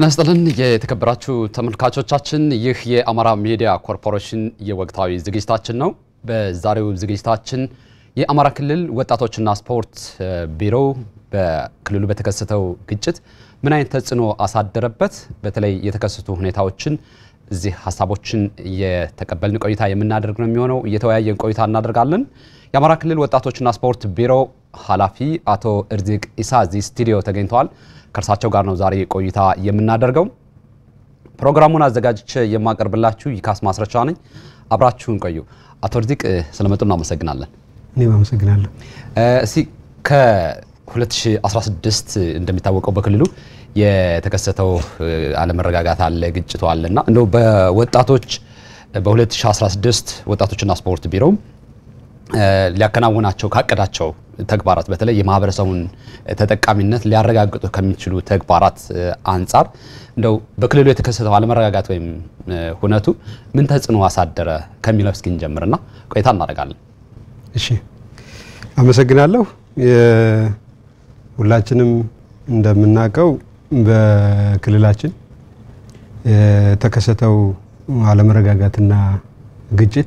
ጤና ይስጥልን የተከበራችሁ ተመልካቾቻችን፣ ይህ የአማራ ሚዲያ ኮርፖሬሽን የወቅታዊ ዝግጅታችን ነው። በዛሬው ዝግጅታችን የአማራ ክልል ወጣቶችና ስፖርት ቢሮ በክልሉ በተከሰተው ግጭት ምን አይነት ተጽዕኖ አሳደረበት፣ በተለይ የተከሰቱ ሁኔታዎችን እዚህ ሀሳቦችን እየተቀበልን ቆይታ የምናደርግ ነው የሚሆነው። እየተወያየን ቆይታ እናደርጋለን። የአማራ ክልል ወጣቶችና ስፖርት ቢሮ ኃላፊ አቶ እርዚቅ ኢሳ እዚህ ስቱዲዮ ተገኝተዋል። ከእርሳቸው ጋር ነው ዛሬ ቆይታ የምናደርገው። ፕሮግራሙን አዘጋጅቼ የማቀርብላችሁ ይካስ ማስረቻ ነኝ። አብራችሁን ቆዩ። አቶ እርዚቅ ስለመጡ እናመሰግናለን። እኔም አመሰግናለሁ። እስቲ ከ2016 እንደሚታወቀው በክልሉ የተከሰተው አለመረጋጋት አለ፣ ግጭቱ አለ እና እንደው በወጣቶች በ2016 ወጣቶችና ስፖርት ቢሮ ሊያከናውናቸው ካቀዳቸው ተግባራት በተለይ የማህበረሰቡን ተጠቃሚነት ሊያረጋግጡ ከሚችሉ ተግባራት አንጻር እንደው በክልሉ የተከሰተው አለመረጋጋት ወይም ሁነቱ ምን ተጽዕኖ አሳደረ ከሚለው እስኪ እንጀምርና ቆይታ እናደርጋለን። እሺ፣ አመሰግናለሁ። ሁላችንም እንደምናውቀው በክልላችን የተከሰተው አለመረጋጋትና ግጭት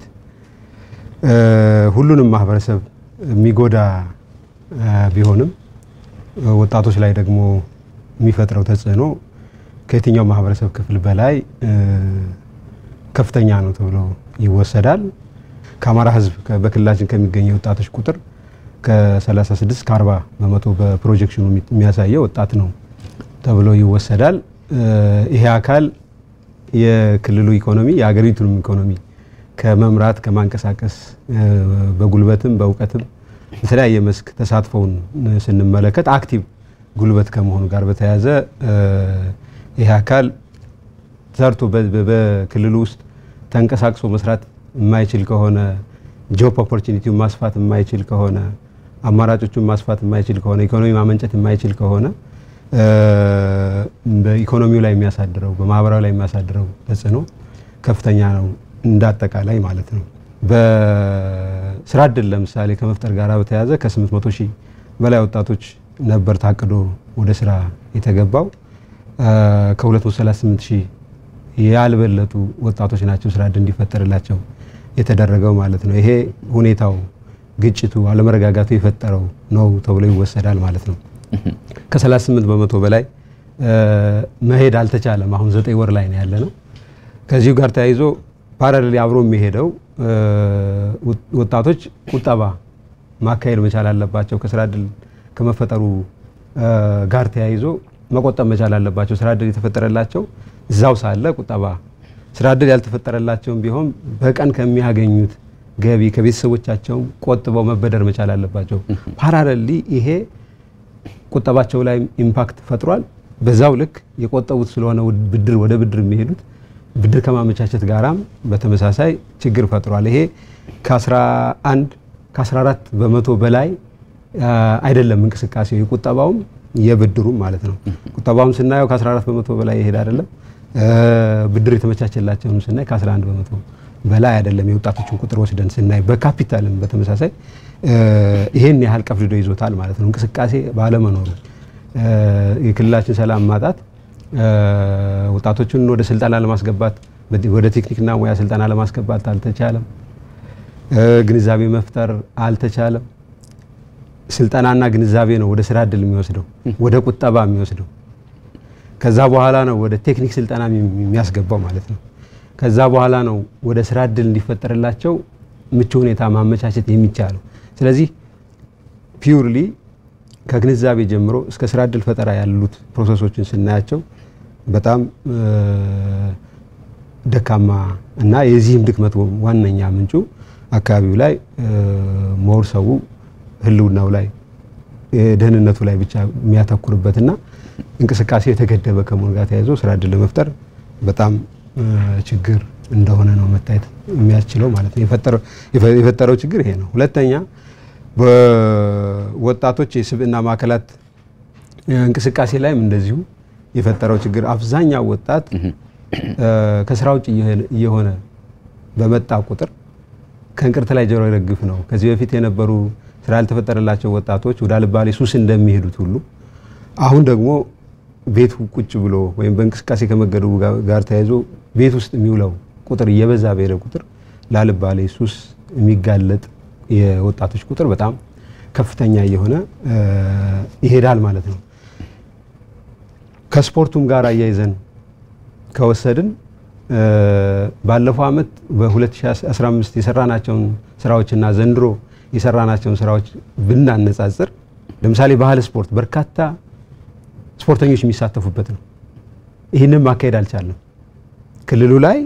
ሁሉንም ማህበረሰብ የሚጎዳ ቢሆንም ወጣቶች ላይ ደግሞ የሚፈጥረው ተጽዕኖ ከየትኛው ማህበረሰብ ክፍል በላይ ከፍተኛ ነው ተብሎ ይወሰዳል። ከአማራ ሕዝብ በክልላችን ከሚገኘው ወጣቶች ቁጥር ከ36 እስከ 40 በመቶ በፕሮጀክሽኑ የሚያሳየው ወጣት ነው ተብሎ ይወሰዳል። ይሄ አካል የክልሉ ኢኮኖሚ የሀገሪቱንም ኢኮኖሚ ከመምራት ከማንቀሳቀስ በጉልበትም በእውቀትም የተለያየ መስክ ተሳትፎውን ስንመለከት አክቲቭ ጉልበት ከመሆኑ ጋር በተያያዘ ይህ አካል ሰርቶ በክልሉ ውስጥ ተንቀሳቅሶ መስራት የማይችል ከሆነ ጆብ ኦፖርቹኒቲውን ማስፋት የማይችል ከሆነ አማራጮቹን ማስፋት የማይችል ከሆነ ኢኮኖሚ ማመንጨት የማይችል ከሆነ በኢኮኖሚው ላይ የሚያሳድረው በማህበራዊ ላይ የሚያሳድረው ተጽዕኖ ከፍተኛ ነው እንዳጠቃላይ ማለት ነው። በስራ እድል ለምሳሌ ከመፍጠር ጋር በተያያዘ ከ800 ሺህ በላይ ወጣቶች ነበር ታቅዶ ወደ ስራ የተገባው። ከ238 ሺህ ያልበለጡ ወጣቶች ናቸው ስራ እድል እንዲፈጠርላቸው የተደረገው ማለት ነው። ይሄ ሁኔታው ግጭቱ፣ አለመረጋጋቱ የፈጠረው ነው ተብሎ ይወሰዳል ማለት ነው። ከ38 በመቶ በላይ መሄድ አልተቻለም። አሁን ዘጠኝ ወር ላይ ነው ያለ ነው። ከዚሁ ጋር ተያይዞ ፓራሌል አብሮ የሚሄደው ወጣቶች ቁጠባ ማካሄድ መቻል አለባቸው። ከስራ እድል ከመፈጠሩ ጋር ተያይዞ መቆጠብ መቻል አለባቸው። ስራ እድል የተፈጠረላቸው እዛው ሳለ ቁጠባ፣ ስራ እድል ያልተፈጠረላቸውም ቢሆን በቀን ከሚያገኙት ገቢ ከቤተሰቦቻቸው ቆጥበው መበደር መቻል አለባቸው። ፓራሌሊ ይሄ ቁጠባቸው ላይ ኢምፓክት ፈጥሯል። በዛው ልክ የቆጠቡት ስለሆነ ብድር ወደ ብድር የሚሄዱት ብድር ከማመቻቸት ጋራም በተመሳሳይ ችግር ፈጥሯል። ይሄ ከ11 ከ14 በመቶ በላይ አይደለም እንቅስቃሴው የቁጠባውም የብድሩም ማለት ነው። ቁጠባውም ስናየው ከ14 በመቶ በላይ ይሄድ አይደለም። ብድር የተመቻቸላቸውም ስናይ ከ11 በመቶ በላይ አይደለም። የወጣቶችን ቁጥር ወስደን ስናይ በካፒታልም በተመሳሳይ ይሄን ያህል ቀፍድዶ ይዞታል ማለት ነው። እንቅስቃሴ ባለመኖሩ የክልላችን ሰላም ማጣት ወጣቶችን ወደ ስልጠና ለማስገባት ወደ ቴክኒክና ሙያ ስልጠና ለማስገባት አልተቻለም። ግንዛቤ መፍጠር አልተቻለም። ስልጠናና ግንዛቤ ነው ወደ ስራ እድል የሚወስደው ወደ ቁጠባ የሚወስደው። ከዛ በኋላ ነው ወደ ቴክኒክ ስልጠና የሚያስገባው ማለት ነው። ከዛ በኋላ ነው ወደ ስራ እድል እንዲፈጠርላቸው ምቹ ሁኔታ ማመቻቸት የሚቻለው። ስለዚህ ፒውርሊ ከግንዛቤ ጀምሮ እስከ ስራ እድል ፈጠራ ያሉት ፕሮሰሶችን ስናያቸው በጣም ደካማ እና የዚህም ድክመት ዋነኛ ምንጩ አካባቢው ላይ ሞር ሰው ህልውናው ላይ ደህንነቱ ላይ ብቻ የሚያተኩርበትና እንቅስቃሴ የተገደበ ከመሆኑ ጋር ተያይዞ ስራ እድል ለመፍጠር በጣም ችግር እንደሆነ ነው መታየት የሚያስችለው ማለት ነው። የፈጠረው ችግር ይሄ ነው። ሁለተኛ በወጣቶች የስብዕና ማዕከላት እንቅስቃሴ ላይም እንደዚሁ የፈጠረው ችግር አብዛኛው ወጣት ከስራ ውጭ እየሆነ በመጣ ቁጥር ከእንቅርት ላይ ጆሮ ይረግፍ ነው። ከዚህ በፊት የነበሩ ስራ ያልተፈጠረላቸው ወጣቶች ወደ አልባሌ ሱስ እንደሚሄዱት ሁሉ አሁን ደግሞ ቤቱ ቁጭ ብሎ ወይም በእንቅስቃሴ ከመገደቡ ጋር ተያይዞ ቤት ውስጥ የሚውለው ቁጥር እየበዛ በሄደ ቁጥር ላልባሌ ሱስ የሚጋለጥ የወጣቶች ቁጥር በጣም ከፍተኛ እየሆነ ይሄዳል ማለት ነው። ከስፖርቱም ጋር አያይዘን ከወሰድን ባለፈው ዓመት በ2015 የሰራናቸውን ስራዎችና ዘንድሮ የሰራናቸውን ስራዎች ብናነጻጽር ለምሳሌ ባህል ስፖርት በርካታ ስፖርተኞች የሚሳተፉበት ነው። ይህንን ማካሄድ አልቻለም። ክልሉ ላይ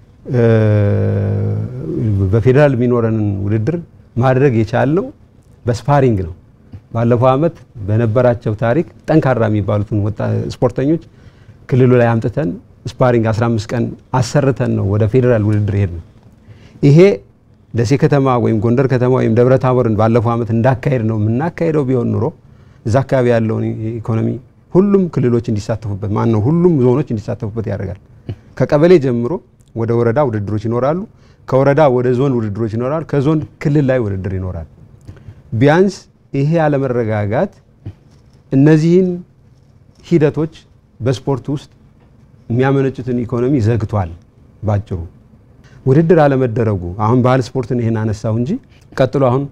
በፌዴራል የሚኖረንን ውድድር ማድረግ የቻልነው በስፓሪንግ ነው። ባለፈው ዓመት በነበራቸው ታሪክ ጠንካራ የሚባሉትን ስፖርተኞች ክልሉ ላይ አምጥተን ስፓሪንግ 15 ቀን አሰርተን ነው ወደ ፌዴራል ውድድር ሄድ ነው። ይሄ ደሴ ከተማ ወይም ጎንደር ከተማ ወይም ደብረ ታቦርን ባለፈው ዓመት እንዳካሄድ ነው የምናካሄደው ቢሆን ኑሮ እዛ አካባቢ ያለውን ኢኮኖሚ ሁሉም ክልሎች እንዲሳተፉበት ማን ነው ሁሉም ዞኖች እንዲሳተፉበት ያደርጋል። ከቀበሌ ጀምሮ ወደ ወረዳ ውድድሮች ይኖራሉ። ከወረዳ ወደ ዞን ውድድሮች ይኖራሉ። ከዞን ክልል ላይ ውድድር ይኖራል። ቢያንስ ይሄ አለመረጋጋት እነዚህን ሂደቶች በስፖርት ውስጥ የሚያመነጩትን ኢኮኖሚ ዘግቷል። ባጭሩ ውድድር አለመደረጉ አሁን ባህል ስፖርትን ይሄን አነሳው እንጂ ቀጥሎ አሁን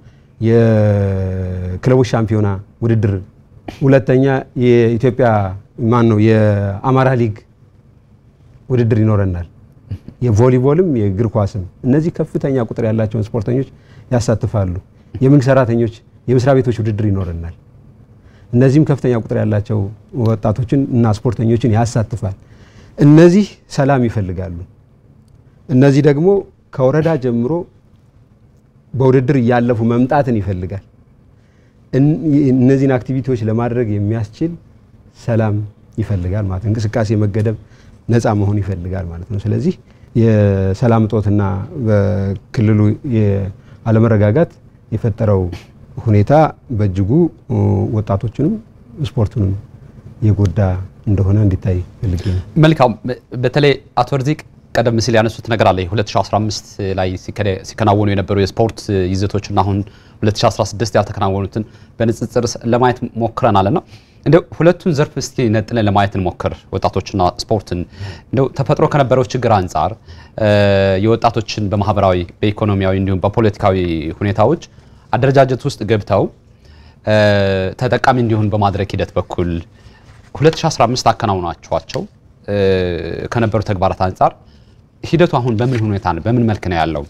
የክለቦች ሻምፒዮና ውድድር፣ ሁለተኛ የኢትዮጵያ ማን ነው የአማራ ሊግ ውድድር ይኖረናል። የቮሊቦልም የእግር ኳስም እነዚህ ከፍተኛ ቁጥር ያላቸውን ስፖርተኞች ያሳትፋሉ። የመንግስት ሰራተኞች የመስሪያ ቤቶች ውድድር ይኖረናል። እነዚህም ከፍተኛ ቁጥር ያላቸው ወጣቶችን እና ስፖርተኞችን ያሳትፋል። እነዚህ ሰላም ይፈልጋሉ። እነዚህ ደግሞ ከወረዳ ጀምሮ በውድድር እያለፉ መምጣትን ይፈልጋል። እነዚህን አክቲቪቲዎች ለማድረግ የሚያስችል ሰላም ይፈልጋል ማለት ነው። እንቅስቃሴ መገደብ ነፃ መሆን ይፈልጋል ማለት ነው። ስለዚህ የሰላም እጦትና በክልሉ አለመረጋጋት የፈጠረው ሁኔታ በእጅጉ ወጣቶችንም ስፖርቱንም የጎዳ እንደሆነ እንዲታይ ፈልጌ ነው። መልካም። በተለይ አቶ ርዚቅ ቀደም ሲል ያነሱት ነገር አለ 2015 ላይ ሲከናወኑ የነበሩ የስፖርት ይዘቶችና አሁን 2016 ያልተከናወኑትን በንጽጽር ለማየት ሞክረናል እና እንደው ሁለቱን ዘርፍ እስቲ ነጥለን ለማየት እንሞክር። ወጣቶችና ስፖርትን እንደው ተፈጥሮ ከነበረው ችግር አንጻር የወጣቶችን በማህበራዊ በኢኮኖሚያዊ እንዲሁም በፖለቲካዊ ሁኔታዎች አደረጃጀት ውስጥ ገብተው ተጠቃሚ እንዲሆን በማድረግ ሂደት በኩል 2015 አከናውናቸዋቸው ከነበሩ ተግባራት አንጻር ሂደቱ አሁን በምን ሁኔታ ነው? በምን መልክ ነው ያለው?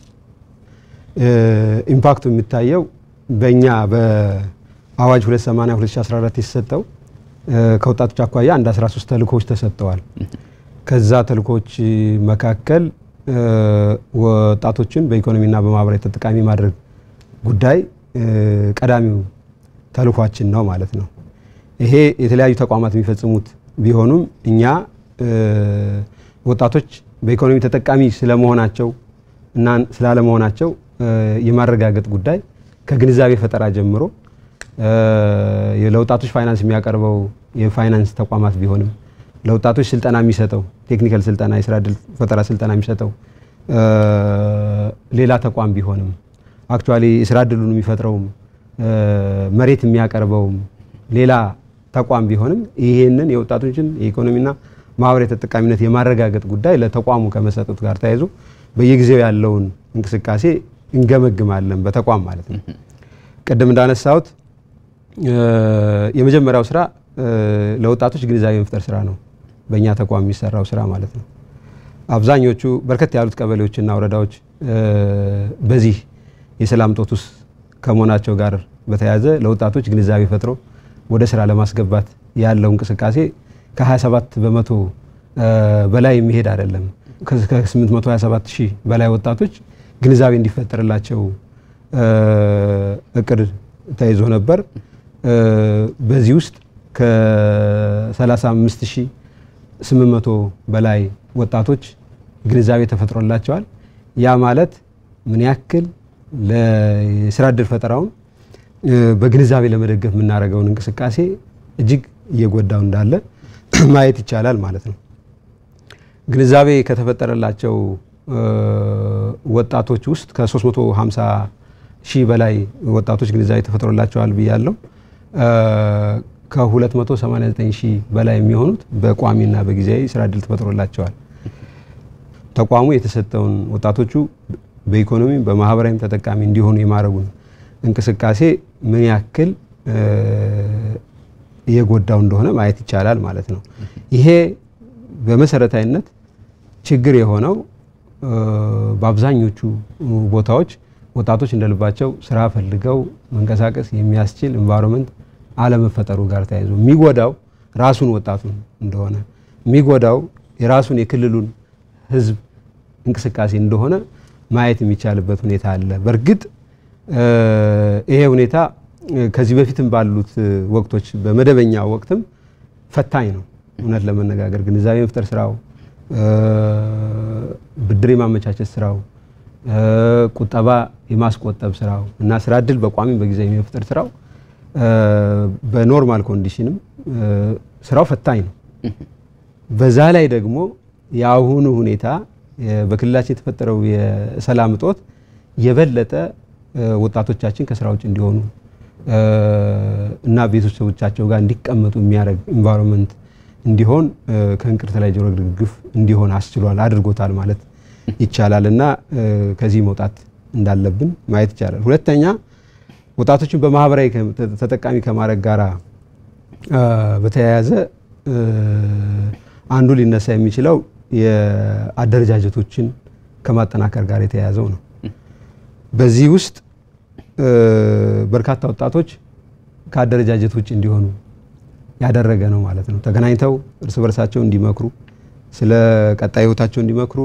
ኢምፓክቱ የሚታየው በእኛ በአዋጅ 280 2014 የተሰጠው ከወጣቶች አኳያ አንድ 13 ተልእኮዎች ተሰጥተዋል። ከዛ ተልእኮዎች መካከል ወጣቶችን በኢኮኖሚና በማህበራዊ ተጠቃሚ ማድረግ ጉዳይ ቀዳሚው ተልኳችን ነው ማለት ነው። ይሄ የተለያዩ ተቋማት የሚፈጽሙት ቢሆኑም እኛ ወጣቶች በኢኮኖሚ ተጠቃሚ ስለመሆናቸው እና ስላለመሆናቸው የማረጋገጥ ጉዳይ ከግንዛቤ ፈጠራ ጀምሮ ለወጣቶች ፋይናንስ የሚያቀርበው የፋይናንስ ተቋማት ቢሆንም ለወጣቶች ስልጠና የሚሰጠው ቴክኒካል ስልጠና፣ የስራ ዕድል ፈጠራ ስልጠና የሚሰጠው ሌላ ተቋም ቢሆንም አክቹዋሊ የስራ ዕድሉን የሚፈጥረውም መሬት የሚያቀርበውም ሌላ ተቋም ቢሆንም ይሄንን የወጣቶችን የኢኮኖሚና ማህበራዊ ተጠቃሚነት የማረጋገጥ ጉዳይ ለተቋሙ ከመሰጠቱ ጋር ተያይዞ በየጊዜው ያለውን እንቅስቃሴ እንገመግማለን፣ በተቋም ማለት ነው። ቅድም እንዳነሳሁት የመጀመሪያው ስራ ለወጣቶች ግንዛቤ መፍጠር ስራ ነው፣ በእኛ ተቋም የሚሰራው ስራ ማለት ነው። አብዛኞቹ በርከት ያሉት ቀበሌዎችና ወረዳዎች በዚህ የሰላም እጦት ውስጥ ከመሆናቸው ጋር በተያያዘ ለወጣቶች ግንዛቤ ፈጥሮ ወደ ስራ ለማስገባት ያለው እንቅስቃሴ ከ27 በመቶ በላይ የሚሄድ አይደለም። ከ827 ሺህ በላይ ወጣቶች ግንዛቤ እንዲፈጠርላቸው እቅድ ተይዞ ነበር። በዚህ ውስጥ ከ35 ሺህ 800 በላይ ወጣቶች ግንዛቤ ተፈጥሮላቸዋል። ያ ማለት ምን ያክል ለስራ ዕድል ፈጠራውን በግንዛቤ ለመደገፍ የምናደርገውን እንቅስቃሴ እጅግ እየጎዳው እንዳለ ማየት ይቻላል ማለት ነው። ግንዛቤ ከተፈጠረላቸው ወጣቶች ውስጥ ከ350 ሺህ በላይ ወጣቶች ግንዛቤ ተፈጥሮላቸዋል ብያለሁ። ከ289 ሺህ በላይ የሚሆኑት በቋሚና በጊዜያዊ ስራ እድል ተፈጥሮላቸዋል። ተቋሙ የተሰጠውን ወጣቶቹ በኢኮኖሚም በማህበራዊም ተጠቃሚ እንዲሆኑ የማድረጉን እንቅስቃሴ ምን ያክል እየጎዳው እንደሆነ ማየት ይቻላል ማለት ነው። ይሄ በመሰረታዊነት ችግር የሆነው በአብዛኞቹ ቦታዎች ወጣቶች እንደልባቸው ስራ ፈልገው መንቀሳቀስ የሚያስችል ኤንቫይሮንመንት አለመፈጠሩ ጋር ተያይዞ የሚጎዳው ራሱን ወጣቱን እንደሆነ የሚጎዳው የራሱን የክልሉን ህዝብ እንቅስቃሴ እንደሆነ ማየት የሚቻልበት ሁኔታ አለ። በእርግጥ ይሄ ሁኔታ ከዚህ በፊትም ባሉት ወቅቶች በመደበኛ ወቅትም ፈታኝ ነው። እውነት ለመነጋገር ግንዛቤ መፍጠር ስራው፣ ብድር የማመቻቸት ስራው፣ ቁጠባ የማስቆጠብ ስራው እና ስራ እድል በቋሚ በጊዜ የመፍጠር ስራው በኖርማል ኮንዲሽንም ስራው ፈታኝ ነው። በዛ ላይ ደግሞ የአሁኑ ሁኔታ በክልላችን የተፈጠረው የሰላም እጦት የበለጠ ወጣቶቻችን ከስራ ውጭ እንዲሆኑ እና ቤተሰቦቻቸው ጋር እንዲቀመጡ የሚያደርግ ኢንቫይሮንመንት እንዲሆን ከእንቅርት ላይ ጆሮ ግፍ እንዲሆን አስችሏል አድርጎታል ማለት ይቻላል እና ከዚህ መውጣት እንዳለብን ማየት ይቻላል። ሁለተኛ ወጣቶችን በማህበራዊ ተጠቃሚ ከማድረግ ጋር በተያያዘ አንዱ ሊነሳ የሚችለው የአደረጃጀቶችን ከማጠናከር ጋር የተያያዘው ነው። በዚህ ውስጥ በርካታ ወጣቶች ከአደረጃጀት ውጭ እንዲሆኑ ያደረገ ነው ማለት ነው። ተገናኝተው እርስ በርሳቸው እንዲመክሩ፣ ስለ ቀጣይ ህይወታቸው እንዲመክሩ፣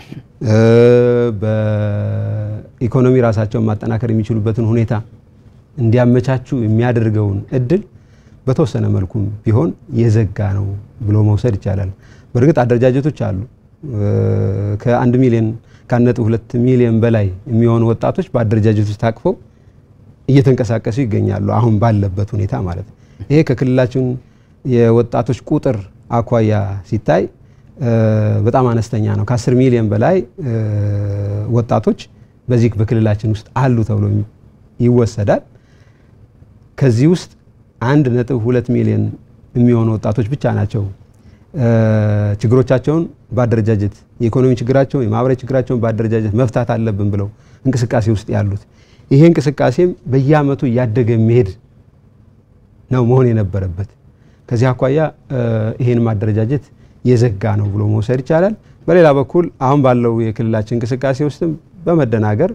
በኢኮኖሚ ራሳቸውን ማጠናከር የሚችሉበትን ሁኔታ እንዲያመቻቹ የሚያደርገውን እድል በተወሰነ መልኩም ቢሆን የዘጋ ነው ብሎ መውሰድ ይቻላል። በእርግጥ አደረጃጀቶች አሉ። ከአንድ ሚሊዮን ከአንድ ነጥብ ሁለት ሚሊዮን በላይ የሚሆኑ ወጣቶች በአደረጃጀቶች ታቅፈው እየተንቀሳቀሱ ይገኛሉ። አሁን ባለበት ሁኔታ ማለት ነው። ይሄ ከክልላችን የወጣቶች ቁጥር አኳያ ሲታይ በጣም አነስተኛ ነው። ከአስር ሚሊዮን በላይ ወጣቶች በዚህ በክልላችን ውስጥ አሉ ተብሎ ይወሰዳል። ከዚህ ውስጥ አንድ ነጥብ ሁለት ሚሊዮን የሚሆኑ ወጣቶች ብቻ ናቸው ችግሮቻቸውን በአደረጃጀት የኢኮኖሚ ችግራቸውን የማህበራዊ ችግራቸውን በአደረጃጀት መፍታት አለብን ብለው እንቅስቃሴ ውስጥ ያሉት። ይሄ እንቅስቃሴም በየአመቱ እያደገ የሚሄድ ነው መሆን የነበረበት። ከዚህ አኳያ ይሄን ማደረጃጀት የዘጋ ነው ብሎ መውሰድ ይቻላል። በሌላ በኩል አሁን ባለው የክልላችን እንቅስቃሴ ውስጥም በመደናገር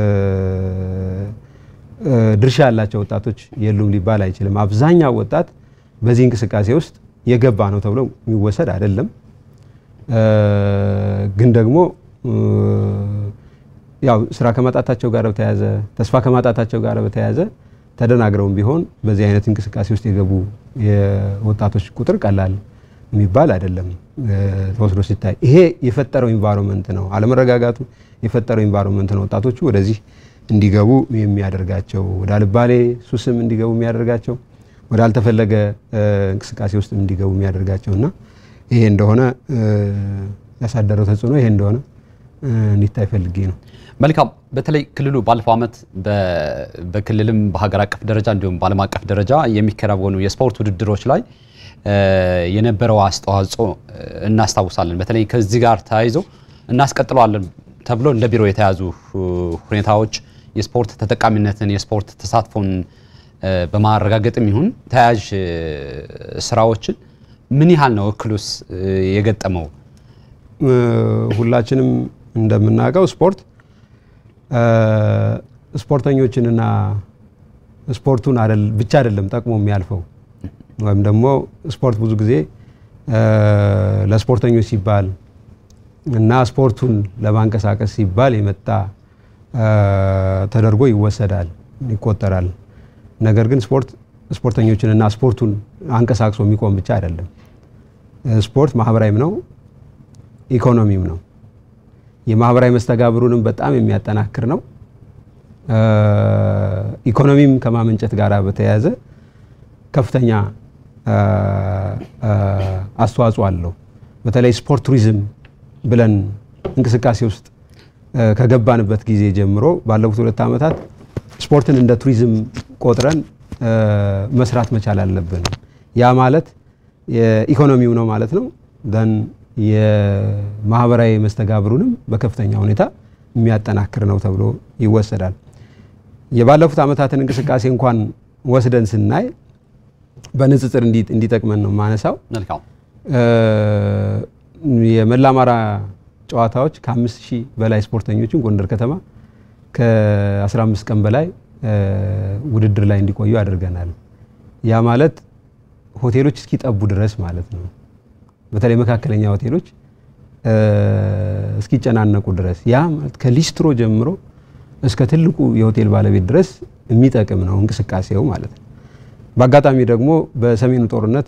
ድርሻ ያላቸው ወጣቶች የሉም ሊባል አይችልም። አብዛኛው ወጣት በዚህ እንቅስቃሴ ውስጥ የገባ ነው ተብሎ የሚወሰድ አይደለም። ግን ደግሞ ያው ስራ ከማጣታቸው ጋር በተያያዘ ተስፋ ከማጣታቸው ጋር በተያያዘ ተደናግረውም ቢሆን በዚህ አይነት እንቅስቃሴ ውስጥ የገቡ የወጣቶች ቁጥር ቀላል የሚባል አይደለም ተወስዶ ሲታይ። ይሄ የፈጠረው ኢንቫይሮንመንት ነው፣ አለመረጋጋቱ የፈጠረው ኢንቫይሮንመንት ነው ወጣቶቹ ወደዚህ እንዲገቡ የሚያደርጋቸው ወደ አልባሌ ሱስም እንዲገቡ የሚያደርጋቸው ወደ አልተፈለገ እንቅስቃሴ ውስጥ እንዲገቡ የሚያደርጋቸው እና ይሄ እንደሆነ ያሳደረው ተጽዕኖ ይሄ እንደሆነ እንዲታይ ፈልጌ ነው። መልካም። በተለይ ክልሉ ባለፈው ዓመት በክልልም በሀገር አቀፍ ደረጃ እንዲሁም በዓለም አቀፍ ደረጃ የሚከናወኑ የስፖርት ውድድሮች ላይ የነበረው አስተዋጽኦ እናስታውሳለን። በተለይ ከዚህ ጋር ተያይዞ እናስቀጥለዋለን ተብሎ እንደ ቢሮ የተያዙ ሁኔታዎች የስፖርት ተጠቃሚነትን የስፖርት ተሳትፎን በማረጋገጥም ይሁን ተያያዥ ስራዎችን ምን ያህል ነው እክሉስ የገጠመው? ሁላችንም እንደምናውቀው ስፖርት ስፖርተኞችንና ስፖርቱን ብቻ አይደለም ጠቅሞ የሚያልፈው ወይም ደግሞ ስፖርት ብዙ ጊዜ ለስፖርተኞች ሲባል እና ስፖርቱን ለማንቀሳቀስ ሲባል የመጣ ተደርጎ ይወሰዳል፣ ይቆጠራል። ነገር ግን ስፖርት ስፖርተኞችንና ስፖርቱን አንቀሳቅሶ የሚቆም ብቻ አይደለም። ስፖርት ማህበራዊም ነው፣ ኢኮኖሚም ነው። የማህበራዊ መስተጋብሩንም በጣም የሚያጠናክር ነው። ኢኮኖሚም ከማመንጨት ጋር በተያያዘ ከፍተኛ አስተዋጽኦ አለው። በተለይ ስፖርት ቱሪዝም ብለን እንቅስቃሴ ውስጥ ከገባንበት ጊዜ ጀምሮ ባለፉት ሁለት ዓመታት ስፖርትን እንደ ቱሪዝም ቆጥረን መስራት መቻል አለብን። ያ ማለት የኢኮኖሚው ነው ማለት ነው። ደን የማህበራዊ መስተጋብሩንም በከፍተኛ ሁኔታ የሚያጠናክር ነው ተብሎ ይወሰዳል። የባለፉት ዓመታትን እንቅስቃሴ እንኳን ወስደን ስናይ በንጽጽር እንዲጠቅመን ነው ማነሳው። መልካም የመላ አማራ ጨዋታዎች ከአምስት ሺህ በላይ ስፖርተኞችን ጎንደር ከተማ ከ15 ቀን በላይ ውድድር ላይ እንዲቆዩ አድርገናል። ያ ማለት ሆቴሎች እስኪጠቡ ድረስ ማለት ነው። በተለይ መካከለኛ ሆቴሎች እስኪጨናነቁ ድረስ ያ ማለት ከሊስትሮ ጀምሮ እስከ ትልቁ የሆቴል ባለቤት ድረስ የሚጠቅም ነው እንቅስቃሴው ማለት ነው። በአጋጣሚ ደግሞ በሰሜኑ ጦርነት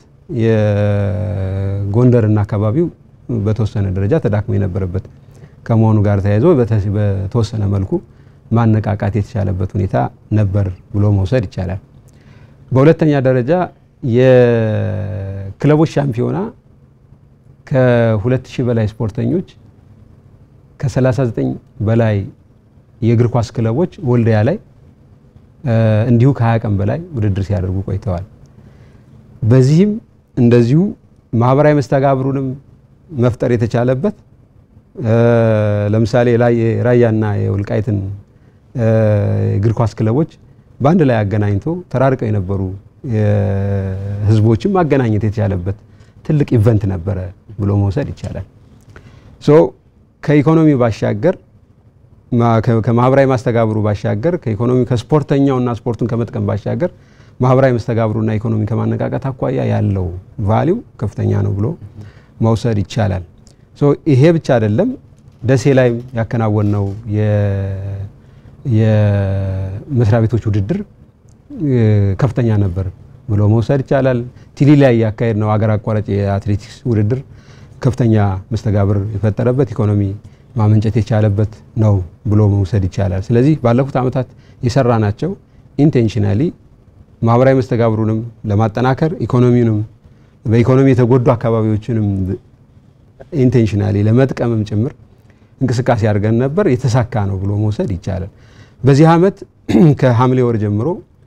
የጎንደርና አካባቢው በተወሰነ ደረጃ ተዳክሞ የነበረበት ከመሆኑ ጋር ተያይዞ በተወሰነ መልኩ ማነቃቃት የተቻለበት ሁኔታ ነበር ብሎ መውሰድ ይቻላል። በሁለተኛ ደረጃ የክለቦች ሻምፒዮና ከ2000 በላይ ስፖርተኞች ከ39 በላይ የእግር ኳስ ክለቦች ወልዲያ ላይ እንዲሁ ከ20 ቀን በላይ ውድድር ሲያደርጉ ቆይተዋል። በዚህም እንደዚሁ ማህበራዊ መስተጋብሩንም መፍጠር የተቻለበት ለምሳሌ ራያና የወልቃይትን እግር ኳስ ክለቦች በአንድ ላይ አገናኝቶ ተራርቀው የነበሩ ህዝቦችም ማገናኘት የተቻለበት ትልቅ ኢቨንት ነበረ ብሎ መውሰድ ይቻላል። ሶ ከኢኮኖሚ ባሻገር ከማህበራዊ ማስተጋብሩ ባሻገር ከኢኮኖሚ ከስፖርተኛውና ስፖርቱን ከመጥቀም ባሻገር ማህበራዊ መስተጋብሩና ኢኮኖሚ ከማነቃቀት አኳያ ያለው ቫሊው ከፍተኛ ነው ብሎ መውሰድ ይቻላል። ሶ ይሄ ብቻ አይደለም። ደሴ ላይ ያከናወነው የመስሪያ ቤቶች ውድድር ከፍተኛ ነበር ብሎ መውሰድ ይቻላል። ቲሊ ላይ ያካሄድ ነው አገር አቋራጭ የአትሌቲክስ ውድድር ከፍተኛ መስተጋብር የፈጠረበት ኢኮኖሚ ማመንጨት የቻለበት ነው ብሎ መውሰድ ይቻላል። ስለዚህ ባለፉት ዓመታት የሰራ ናቸው ኢንቴንሽናሊ ማህበራዊ መስተጋብሩንም ለማጠናከር ኢኮኖሚውንም በኢኮኖሚ የተጎዱ አካባቢዎችንም ኢንቴንሽናሊ ለመጥቀምም ጭምር እንቅስቃሴ አድርገን ነበር። የተሳካ ነው ብሎ መውሰድ ይቻላል። በዚህ ዓመት ከሐምሌ ወር ጀምሮ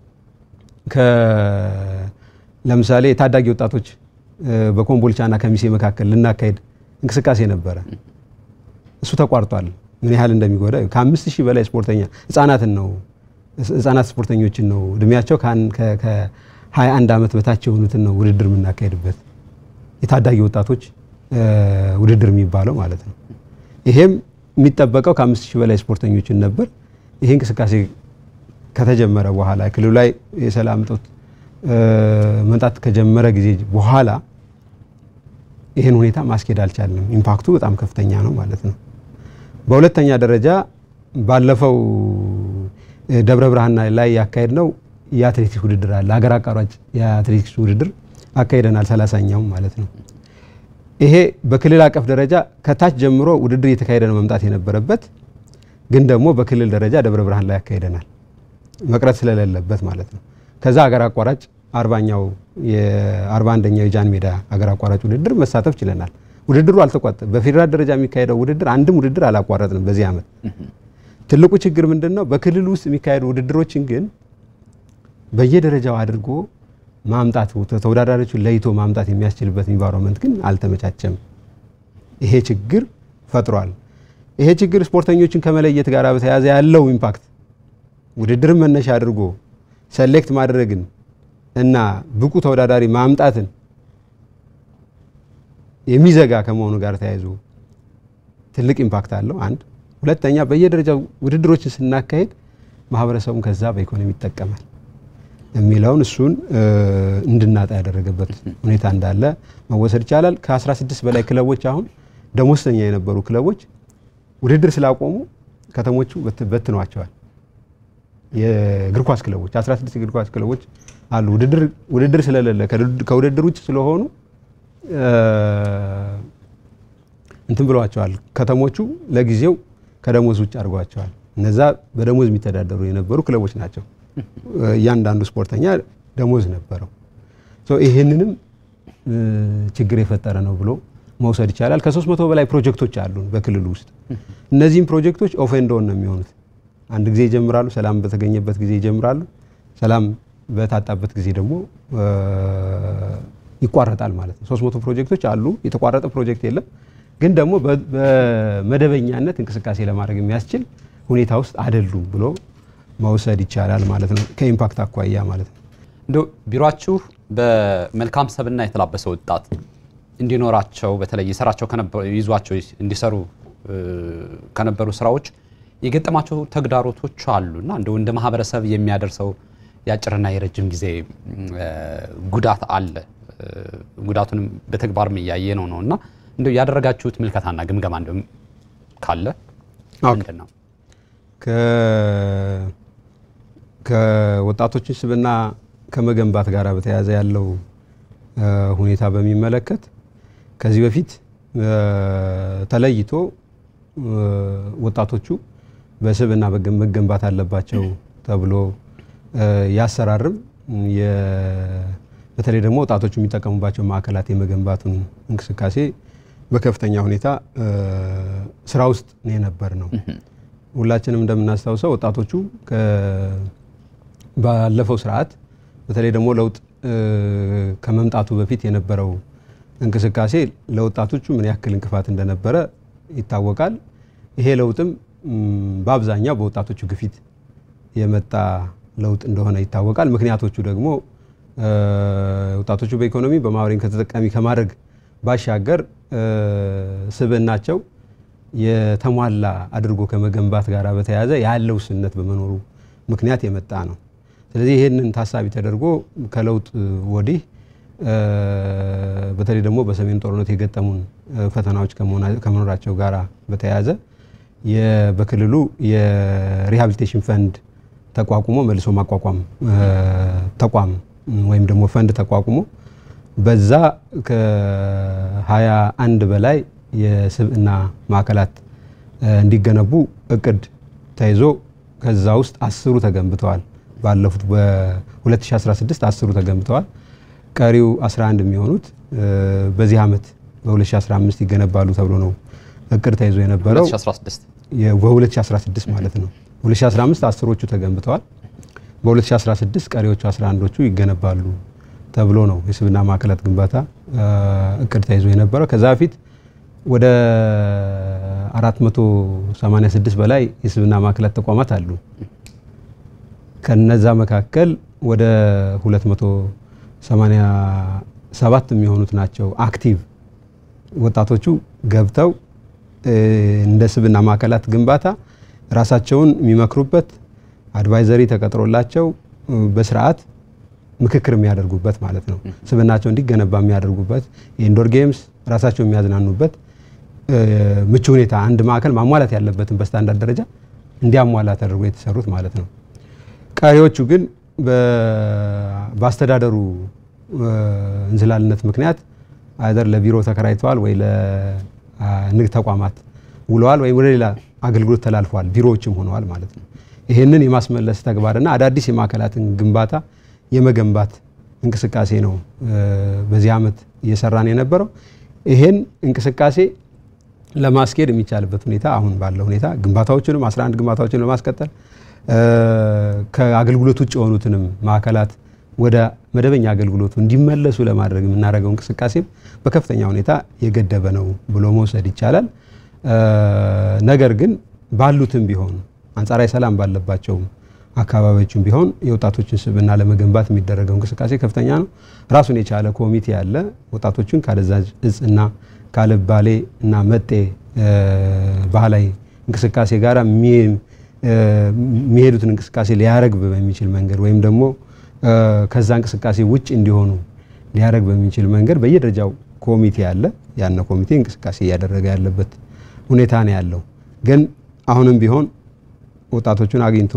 ለምሳሌ የታዳጊ ወጣቶች በኮምቦልቻና ከሚሴ መካከል ልናካሄድ እንቅስቃሴ ነበረ። እሱ ተቋርጧል። ምን ያህል እንደሚጎዳ ከአምስት ሺህ በላይ ስፖርተኛ ህጻናትን ነው ህጻናት ስፖርተኞችን ነው እድሜያቸው ከ21 ዓመት በታች የሆኑትን ነው ውድድር የምናካሄድበት የታዳጊ ወጣቶች ውድድር የሚባለው ማለት ነው። ይሄም የሚጠበቀው ከአምስት ሺህ በላይ ስፖርተኞችን ነበር። ይሄ እንቅስቃሴ ከተጀመረ በኋላ ክልሉ ላይ የሰላም እጦት መምጣት ከጀመረ ጊዜ በኋላ ይህን ሁኔታ ማስኬድ አልቻለም። ኢምፓክቱ በጣም ከፍተኛ ነው ማለት ነው። በሁለተኛ ደረጃ ባለፈው ደብረ ብርሃን ላይ ያካሄድ ነው የአትሌቲክስ ውድድር አለ። ሀገር አቋራጭ የአትሌቲክስ ውድድር አካሄደናል፣ ሰላሳኛውም ማለት ነው። ይሄ በክልል አቀፍ ደረጃ ከታች ጀምሮ ውድድር እየተካሄደ ነው መምጣት የነበረበት ግን ደግሞ በክልል ደረጃ ደብረ ብርሃን ላይ ያካሄደናል መቅረት ስለሌለበት ማለት ነው። ከዛ ሀገር አቋራጭ አርባኛው የአርባ አንደኛው የጃን ሜዳ ሀገር አቋራጭ ውድድር መሳተፍ ችለናል። ውድድሩ አልተቋጠ በፌዴራል ደረጃ የሚካሄደው ውድድር አንድም ውድድር አላቋረጥንም በዚህ ዓመት። ትልቁ ችግር ምንድን ነው? በክልል ውስጥ የሚካሄዱ ውድድሮችን ግን በየደረጃው አድርጎ ማምጣት ተወዳዳሪዎችን ለይቶ ማምጣት የሚያስችልበት ኢንቫይሮንመንት ግን አልተመቻቸም። ይሄ ችግር ፈጥሯል። ይሄ ችግር ስፖርተኞችን ከመለየት ጋር በተያያዘ ያለው ኢምፓክት ውድድርን መነሻ አድርጎ ሰሌክት ማድረግን እና ብቁ ተወዳዳሪ ማምጣትን የሚዘጋ ከመሆኑ ጋር ተያይዞ ትልቅ ኢምፓክት አለው። አንድ ሁለተኛ፣ በየደረጃው ውድድሮችን ስናካሄድ ማህበረሰቡን ከዛ በኢኮኖሚ ይጠቀማል የሚለውን እሱን እንድናጣ ያደረገበት ሁኔታ እንዳለ መወሰድ ይቻላል። ከ16 በላይ ክለቦች አሁን ደሞዝተኛ የነበሩ ክለቦች ውድድር ስላቆሙ ከተሞቹ በትነዋቸዋል። የእግር ኳስ ክለቦች 16 እግር ኳስ ክለቦች አሉ። ውድድር ስለሌለ ከውድድር ውጭ ስለሆኑ እንትን ብለዋቸዋል። ከተሞቹ ለጊዜው ከደሞዝ ውጭ አድርጓቸዋል። እነዛ በደሞዝ የሚተዳደሩ የነበሩ ክለቦች ናቸው። እያንዳንዱ ስፖርተኛ ደሞዝ ነበረው። ይህንንም ችግር የፈጠረ ነው ብሎ መውሰድ ይቻላል። ከሶስት መቶ በላይ ፕሮጀክቶች አሉን በክልሉ ውስጥ። እነዚህም ፕሮጀክቶች ኦፍ ኤንድ ኦን ነው የሚሆኑት። አንድ ጊዜ ይጀምራሉ፣ ሰላም በተገኘበት ጊዜ ይጀምራሉ። ሰላም በታጣበት ጊዜ ደግሞ ይቋረጣል ማለት ነው። 300 ፕሮጀክቶች አሉ። የተቋረጠ ፕሮጀክት የለም። ግን ደግሞ በመደበኛነት እንቅስቃሴ ለማድረግ የሚያስችል ሁኔታ ውስጥ አይደሉም ብሎ መውሰድ ይቻላል ማለት ነው። ከኢምፓክት አኳያ ማለት ነው። እንደ ቢሮአችሁ በመልካም ሰብና የተላበሰ ወጣት እንዲኖራቸው በተለይ የሰራቸው ይዟቸው እንዲሰሩ ከነበሩ ስራዎች የገጠማቸው ተግዳሮቶች አሉና እንደው እንደ ማህበረሰብ የሚያደርሰው የአጭርና የረጅም ጊዜ ጉዳት አለ። ጉዳቱንም በተግባርም እያየ ነው ነው እና እንደው ያደረጋችሁት ምልከታና ግምገማ እንደው ካለ ምንድን ነው? ከወጣቶችን ስብዕና ከመገንባት ጋር በተያያዘ ያለው ሁኔታ በሚመለከት ከዚህ በፊት ተለይቶ ወጣቶቹ በስብዕና መገንባት አለባቸው ተብሎ ያሰራርም በተለይ ደግሞ ወጣቶቹ የሚጠቀሙባቸው ማዕከላት የመገንባቱን እንቅስቃሴ በከፍተኛ ሁኔታ ስራ ውስጥ የነበር ነው። ሁላችንም እንደምናስታውሰው ወጣቶቹ ባለፈው ስርዓት በተለይ ደግሞ ለውጥ ከመምጣቱ በፊት የነበረው እንቅስቃሴ ለወጣቶቹ ምን ያክል እንቅፋት እንደነበረ ይታወቃል። ይሄ ለውጥም በአብዛኛው በወጣቶቹ ግፊት የመጣ ለውጥ እንደሆነ ይታወቃል። ምክንያቶቹ ደግሞ ወጣቶቹ በኢኮኖሚ በማህበራዊ ተጠቃሚ ከማድረግ ባሻገር ስብዕናቸው የተሟላ አድርጎ ከመገንባት ጋር በተያያዘ ያለው ውስንነት በመኖሩ ምክንያት የመጣ ነው። ስለዚህ ይህንን ታሳቢ ተደርጎ ከለውጥ ወዲህ በተለይ ደግሞ በሰሜን ጦርነት የገጠሙን ፈተናዎች ከመኖራቸው ጋር በተያያዘ በክልሉ የሪሃቢሊቴሽን ፈንድ ተቋቁሞ መልሶ ማቋቋም ተቋም ወይም ደግሞ ፈንድ ተቋቁሞ በዛ ከሀያ አንድ በላይ የስብዕና ማዕከላት እንዲገነቡ እቅድ ተይዞ ከዛ ውስጥ አስሩ ተገንብተዋል። ባለፉት በ2016 አስሩ ተገንብተዋል። ቀሪው 11 የሚሆኑት በዚህ ዓመት በ2015 ይገነባሉ ተብሎ ነው እቅድ ተይዞ የነበረው 2016 በ2016 ማለት ነው። 2015 አስሮቹ ተገንብተዋል። በ2016 ቀሪዎቹ 11ዶቹ ይገነባሉ ተብሎ ነው የስብዕና ማዕከላት ግንባታ እቅድ ተይዞ የነበረው። ከዛ በፊት ወደ 486 በላይ የስብዕና ማዕከላት ተቋማት አሉ። ከነዛ መካከል ወደ 287 የሚሆኑት ናቸው አክቲቭ ወጣቶቹ ገብተው እንደ ስብዕና ማዕከላት ግንባታ ራሳቸውን የሚመክሩበት አድቫይዘሪ ተቀጥሮላቸው በስርዓት ምክክር የሚያደርጉበት ማለት ነው። ስብዕናቸው እንዲገነባ የሚያደርጉበት የኢንዶር ጌምስ ራሳቸው የሚያዝናኑበት ምቹ ሁኔታ አንድ ማዕከል ማሟላት ያለበትን በስታንዳርድ ደረጃ እንዲያሟላ ተደርጎ የተሰሩት ማለት ነው። ቀሪዎቹ ግን በአስተዳደሩ እንዝላልነት ምክንያት አይደር ለቢሮ ተከራይተዋል ወይ ለንግድ ተቋማት ውለዋል ወይም ወደ ሌላ አገልግሎት ተላልፈዋል፣ ቢሮዎችም ሆነዋል ማለት ነው። ይህንን የማስመለስ ተግባርና አዳዲስ የማዕከላትን ግንባታ የመገንባት እንቅስቃሴ ነው በዚህ ዓመት እየሰራን የነበረው። ይሄን እንቅስቃሴ ለማስኬድ የሚቻልበት ሁኔታ አሁን ባለው ሁኔታ ግንባታዎችንም 11 ግንባታዎችን ለማስቀጠል ከአገልግሎት ውጭ የሆኑትንም ማዕከላት ወደ መደበኛ አገልግሎቱ እንዲመለሱ ለማድረግ የምናደርገው እንቅስቃሴም በከፍተኛ ሁኔታ የገደበ ነው ብሎ መውሰድ ይቻላል። ነገር ግን ባሉትም ቢሆን አንጻራዊ ሰላም ባለባቸውም አካባቢዎችም ቢሆን የወጣቶችን ስብዕና ለመገንባት የሚደረገው እንቅስቃሴ ከፍተኛ ነው። ራሱን የቻለ ኮሚቴ ያለ ወጣቶችን ካደንዛዥ እጽና ካልባሌ እና መጤ ባህላዊ እንቅስቃሴ ጋር የሚሄዱትን እንቅስቃሴ ሊያረግብ በሚችል መንገድ ወይም ደግሞ ከዛ እንቅስቃሴ ውጭ እንዲሆኑ ሊያረግ በሚችል መንገድ በየደረጃው ኮሚቴ አለ። ያነ ኮሚቴ እንቅስቃሴ እያደረገ ያለበት ሁኔታ ነው ያለው። ግን አሁንም ቢሆን ወጣቶቹን አግኝቶ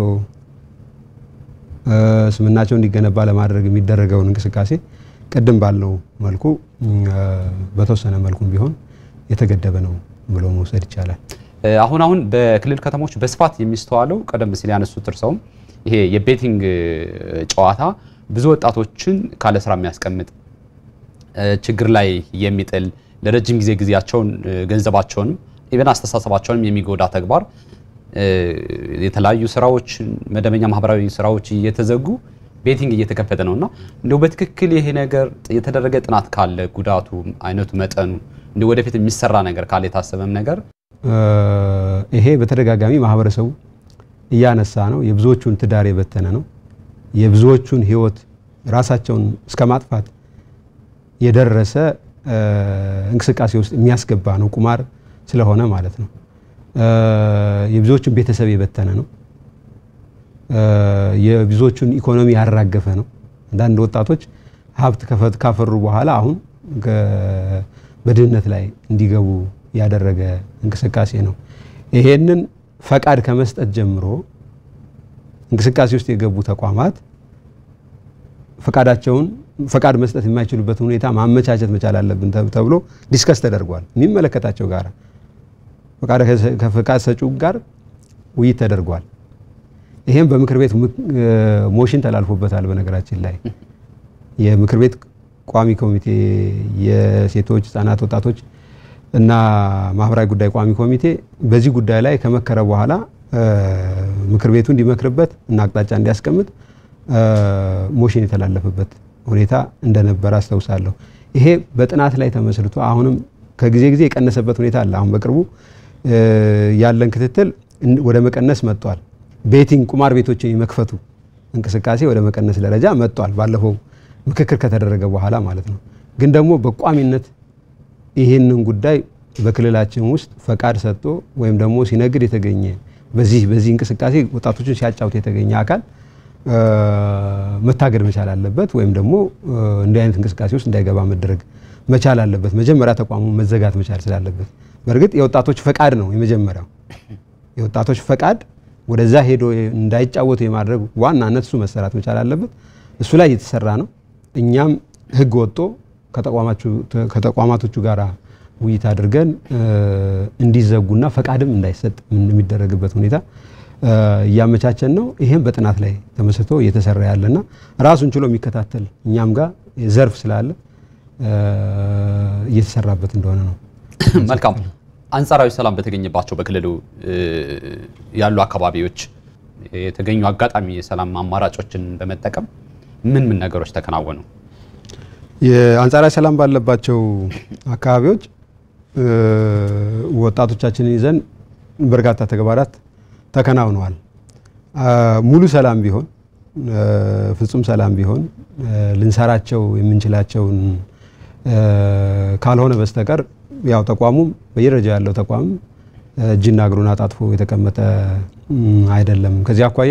ስብዕናቸው እንዲገነባ ለማድረግ የሚደረገውን እንቅስቃሴ ቅድም ባልነው መልኩ በተወሰነ መልኩም ቢሆን የተገደበ ነው ብሎ መውሰድ ይቻላል። አሁን አሁን በክልል ከተሞች በስፋት የሚስተዋለው ቀደም ሲል ያነሱት እርሰውም ይሄ የቤቲንግ ጨዋታ ብዙ ወጣቶችን ካለ ስራ የሚያስቀምጥ ችግር ላይ የሚጥል ለረጅም ጊዜ ጊዜያቸውን ገንዘባቸውንም ኢቨን አስተሳሰባቸውንም የሚጎዳ ተግባር የተለያዩ ስራዎች መደበኛ ማህበራዊ ስራዎች እየተዘጉ ቤቲንግ እየተከፈተ ነው እና እንደው በትክክል ይሄ ነገር የተደረገ ጥናት ካለ ጉዳቱ፣ አይነቱ፣ መጠኑ እንደ ወደፊት የሚሰራ ነገር ካለ የታሰበም ነገር ይሄ በተደጋጋሚ ማህበረሰቡ እያነሳ ነው። የብዙዎቹን ትዳር የበተነ ነው። የብዙዎቹን ህይወት ራሳቸውን እስከ ማጥፋት የደረሰ እንቅስቃሴ ውስጥ የሚያስገባ ነው። ቁማር ስለሆነ ማለት ነው። የብዙዎቹን ቤተሰብ የበተነ ነው። የብዙዎቹን ኢኮኖሚ ያራገፈ ነው። አንዳንድ ወጣቶች ሀብት ካፈሩ በኋላ አሁን በድህነት ላይ እንዲገቡ ያደረገ እንቅስቃሴ ነው። ይሄንን ፈቃድ ከመስጠት ጀምሮ እንቅስቃሴ ውስጥ የገቡ ተቋማት ፈቃዳቸውን ፈቃድ መስጠት የማይችሉበትን ሁኔታ ማመቻቸት መቻል አለብን ተብሎ ዲስከስ ተደርጓል። የሚመለከታቸው ጋር ከፈቃድ ሰጪው ጋር ውይይት ተደርጓል። ይሄም በምክር ቤት ሞሽን ተላልፎበታል። በነገራችን ላይ የምክር ቤት ቋሚ ኮሚቴ የሴቶች ህጻናት፣ ወጣቶች እና ማህበራዊ ጉዳይ ቋሚ ኮሚቴ በዚህ ጉዳይ ላይ ከመከረ በኋላ ምክር ቤቱ እንዲመክርበት እና አቅጣጫ እንዲያስቀምጥ ሞሽን የተላለፈበት ሁኔታ እንደነበረ አስታውሳለሁ። ይሄ በጥናት ላይ ተመስርቶ አሁንም ከጊዜ ጊዜ የቀነሰበት ሁኔታ አለ። አሁን በቅርቡ ያለን ክትትል ወደ መቀነስ መጥቷል። ቤቲንግ ቁማር ቤቶችን የመክፈቱ እንቅስቃሴ ወደ መቀነስ ደረጃ መጥቷል። ባለፈው ምክክር ከተደረገ በኋላ ማለት ነው። ግን ደግሞ በቋሚነት ይህንን ጉዳይ በክልላችን ውስጥ ፈቃድ ሰጥቶ ወይም ደግሞ ሲነግድ የተገኘ በዚህ በዚህ እንቅስቃሴ ወጣቶችን ሲያጫውት የተገኘ አካል መታገድ መቻል አለበት፣ ወይም ደግሞ እንዲህ አይነት እንቅስቃሴ ውስጥ እንዳይገባ መደረግ መቻል አለበት። መጀመሪያ ተቋሙ መዘጋት መቻል ስላለበት፣ በእርግጥ የወጣቶች ፈቃድ ነው የመጀመሪያው። የወጣቶች ፈቃድ ወደዛ ሄዶ እንዳይጫወቱ የማድረግ ዋናነት እሱ መሰራት መቻል አለበት። እሱ ላይ እየተሰራ ነው። እኛም ህግ ወጥቶ ከተቋማቶቹ ጋር ውይይት አድርገን እንዲዘጉና ፈቃድም እንዳይሰጥ የሚደረግበት ሁኔታ እያመቻቸን ነው። ይሄም በጥናት ላይ ተመስርቶ እየተሰራ ያለና ራሱን ችሎ የሚከታተል እኛም ጋር ዘርፍ ስላለ እየተሰራበት እንደሆነ ነው። መልካም። አንጻራዊ ሰላም በተገኘባቸው በክልሉ ያሉ አካባቢዎች የተገኙ አጋጣሚ የሰላም አማራጮችን በመጠቀም ምን ምን ነገሮች ተከናወኑ? የአንጻራዊ ሰላም ባለባቸው አካባቢዎች ወጣቶቻችንን ይዘን በርካታ ተግባራት ተከናውነዋል። ሙሉ ሰላም ቢሆን ፍጹም ሰላም ቢሆን ልንሰራቸው የምንችላቸውን ካልሆነ በስተቀር ያው ተቋሙም በየደረጃ ያለው ተቋም እጅና እግሩን አጣጥፎ የተቀመጠ አይደለም። ከዚህ አኳያ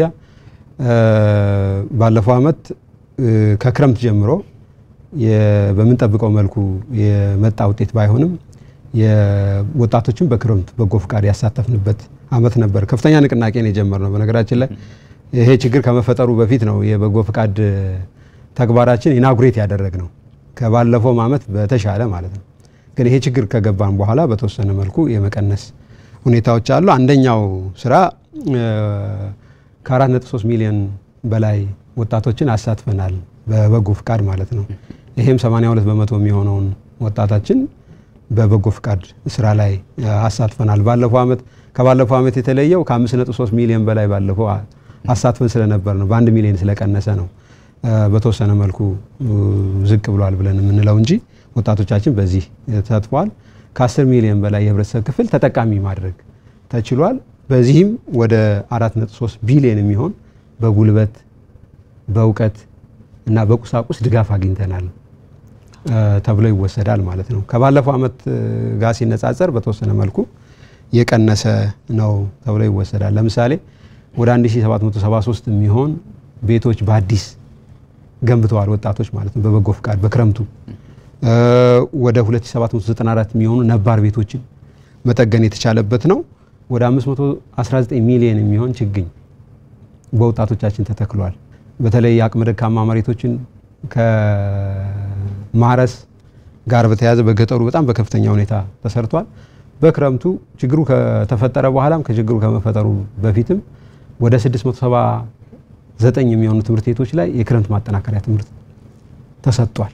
ባለፈው ዓመት ከክረምት ጀምሮ በምንጠብቀው መልኩ የመጣ ውጤት ባይሆንም የወጣቶችን በክረምት በጎ ፍቃድ ያሳተፍንበት ዓመት ነበር። ከፍተኛ ንቅናቄ ነው የጀመርነው። በነገራችን ላይ ይሄ ችግር ከመፈጠሩ በፊት ነው የበጎ ፍቃድ ተግባራችን ኢናጉሬት ያደረግ ነው ከባለፈውም ዓመት በተሻለ ማለት ነው። ግን ይሄ ችግር ከገባን በኋላ በተወሰነ መልኩ የመቀነስ ሁኔታዎች አሉ። አንደኛው ስራ ከ4.3 ሚሊዮን በላይ ወጣቶችን አሳትፈናል በበጎ ፍቃድ ማለት ነው። ይሄም 82 በመቶ የሚሆነውን ወጣታችን በበጎ ፍቃድ ስራ ላይ አሳትፈናል። ባለፈው ዓመት ከባለፈው ዓመት የተለየው ከ5.3 ሚሊዮን በላይ ባለፈው አሳትፈን ስለነበር ነው። በአንድ ሚሊዮን ስለቀነሰ ነው በተወሰነ መልኩ ዝቅ ብሏል ብለን የምንለው እንጂ ወጣቶቻችን በዚህ ተሳትፈዋል። ከ10 ሚሊዮን በላይ የህብረተሰብ ክፍል ተጠቃሚ ማድረግ ተችሏል። በዚህም ወደ 4.3 ቢሊዮን የሚሆን በጉልበት በእውቀት እና በቁሳቁስ ድጋፍ አግኝተናል ተብሎ ይወሰዳል ማለት ነው። ከባለፈው ዓመት ጋር ሲነጻጸር በተወሰነ መልኩ የቀነሰ ነው ተብሎ ይወሰዳል። ለምሳሌ ወደ 1773 የሚሆን ቤቶች በአዲስ ገንብተዋል ወጣቶች ማለት ነው በበጎ ፍቃድ በክረምቱ ወደ 2794 የሚሆኑ ነባር ቤቶችን መጠገን የተቻለበት ነው። ወደ 519 ሚሊዮን የሚሆን ችግኝ በወጣቶቻችን ተተክሏል። በተለይ የአቅመ ደካማ መሬቶችን ከማረስ ጋር በተያያዘ በገጠሩ በጣም በከፍተኛ ሁኔታ ተሰርቷል። በክረምቱ ችግሩ ከተፈጠረ በኋላም ከችግሩ ከመፈጠሩ በፊትም ወደ 679 የሚሆኑ ትምህርት ቤቶች ላይ የክረምት ማጠናከሪያ ትምህርት ተሰጥቷል።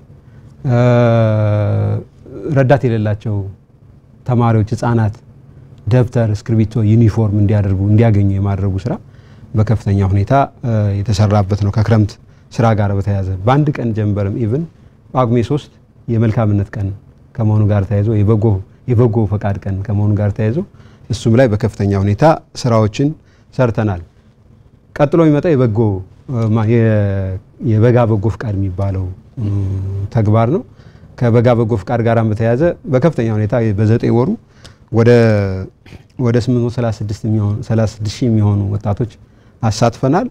ረዳት የሌላቸው ተማሪዎች፣ ህጻናት ደብተር፣ እስክርቢቶ፣ ዩኒፎርም እንዲያደርጉ እንዲያገኙ የማድረጉ ስራ በከፍተኛ ሁኔታ የተሰራበት ነው። ከክረምት ስራ ጋር በተያያዘ በአንድ ቀን ጀንበርም ኢቭን ጳጉሜ ሶስት የመልካምነት ቀን ከመሆኑ ጋር ተያይዞ የበጎ ፈቃድ ቀን ከመሆኑ ጋር ተያይዞ እሱም ላይ በከፍተኛ ሁኔታ ስራዎችን ሰርተናል። ቀጥሎ የሚመጣ የበጎ የበጋ በጎ ፍቃድ የሚባለው ተግባር ነው። ከበጋ በጎ ፍቃድ ጋር በተያያዘ በከፍተኛ ሁኔታ በዘጠኝ ወሩ ወደ ወደ 836 ሺህ የሚሆኑ ወጣቶች አሳትፈናል።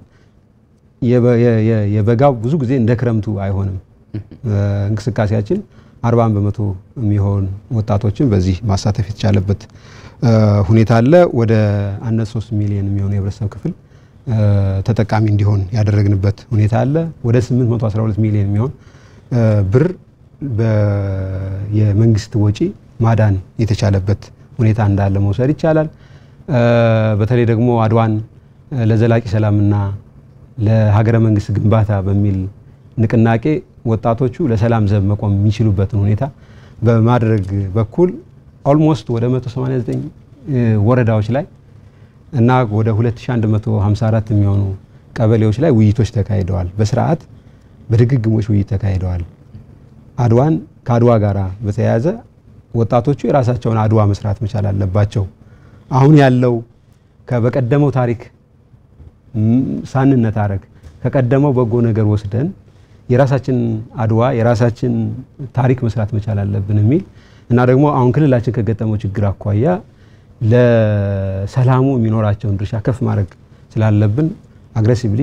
የበጋው ብዙ ጊዜ እንደ ክረምቱ አይሆንም። እንቅስቃሴያችን አርባን በመቶ የሚሆን ወጣቶችን በዚህ ማሳተፍ የተቻለበት ሁኔታ አለ። ወደ አንድ ሶስት ሚሊዮን የሚሆኑ የህብረተሰብ ክፍል ተጠቃሚ እንዲሆን ያደረግንበት ሁኔታ አለ። ወደ 812 ሚሊዮን የሚሆን ብር የመንግስት ወጪ ማዳን የተቻለበት ሁኔታ እንዳለ መውሰድ ይቻላል። በተለይ ደግሞ አድዋን ለዘላቂ ሰላምና ለሀገረ መንግስት ግንባታ በሚል ንቅናቄ ወጣቶቹ ለሰላም ዘብ መቆም የሚችሉበትን ሁኔታ በማድረግ በኩል ኦልሞስት ወደ 189 ወረዳዎች ላይ እና ወደ 2154 የሚሆኑ ቀበሌዎች ላይ ውይይቶች ተካሂደዋል። በስርዓት በድግግሞች ውይይት ተካሂደዋል። አድዋን ከአድዋ ጋር በተያያዘ ወጣቶቹ የራሳቸውን አድዋ መስራት መቻል አለባቸው። አሁን ያለው በቀደመው ታሪክ ሳንነታረክ ከቀደመው በጎ ነገር ወስደን የራሳችን አድዋ የራሳችን ታሪክ መስራት መቻል አለብን የሚል እና ደግሞ አሁን ክልላችን ከገጠመው ችግር አኳያ ለሰላሙ የሚኖራቸውን ድርሻ ከፍ ማድረግ ስላለብን አግሬሲቭሊ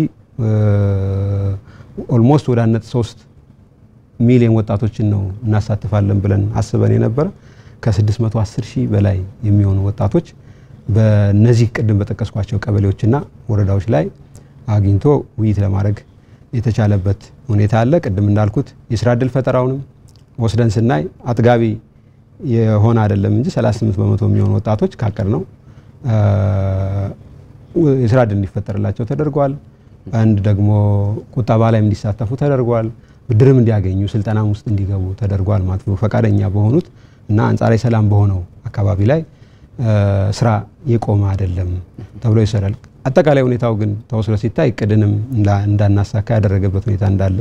ኦልሞስት ወደ አንድ ሶስት ሚሊዮን ወጣቶችን ነው እናሳትፋለን ብለን አስበን የነበረ ከ610 ሺህ በላይ የሚሆኑ ወጣቶች በነዚህ ቅድም በጠቀስኳቸው ቀበሌዎችና ወረዳዎች ላይ አግኝቶ ውይይት ለማድረግ የተቻለበት ሁኔታ አለ። ቅድም እንዳልኩት የስራ እድል ፈጠራውንም ወስደን ስናይ አጥጋቢ የሆነ አይደለም እንጂ 38 በመቶ የሚሆኑ ወጣቶች ካቀድ ነው የስራ እድል እንዲፈጠርላቸው ተደርጓል። አንድ ደግሞ ቁጠባ ላይም እንዲሳተፉ ተደርጓል። ብድርም እንዲያገኙ ስልጠናም ውስጥ እንዲገቡ ተደርጓል ማለት ነው። ፈቃደኛ በሆኑት እና አንጻራዊ ሰላም በሆነው አካባቢ ላይ ስራ የቆመ አይደለም ተብሎ ይሰራል። አጠቃላይ ሁኔታው ግን ተወስዶ ሲታይ እቅድንም እንዳናሳካ ያደረገበት ሁኔታ እንዳለ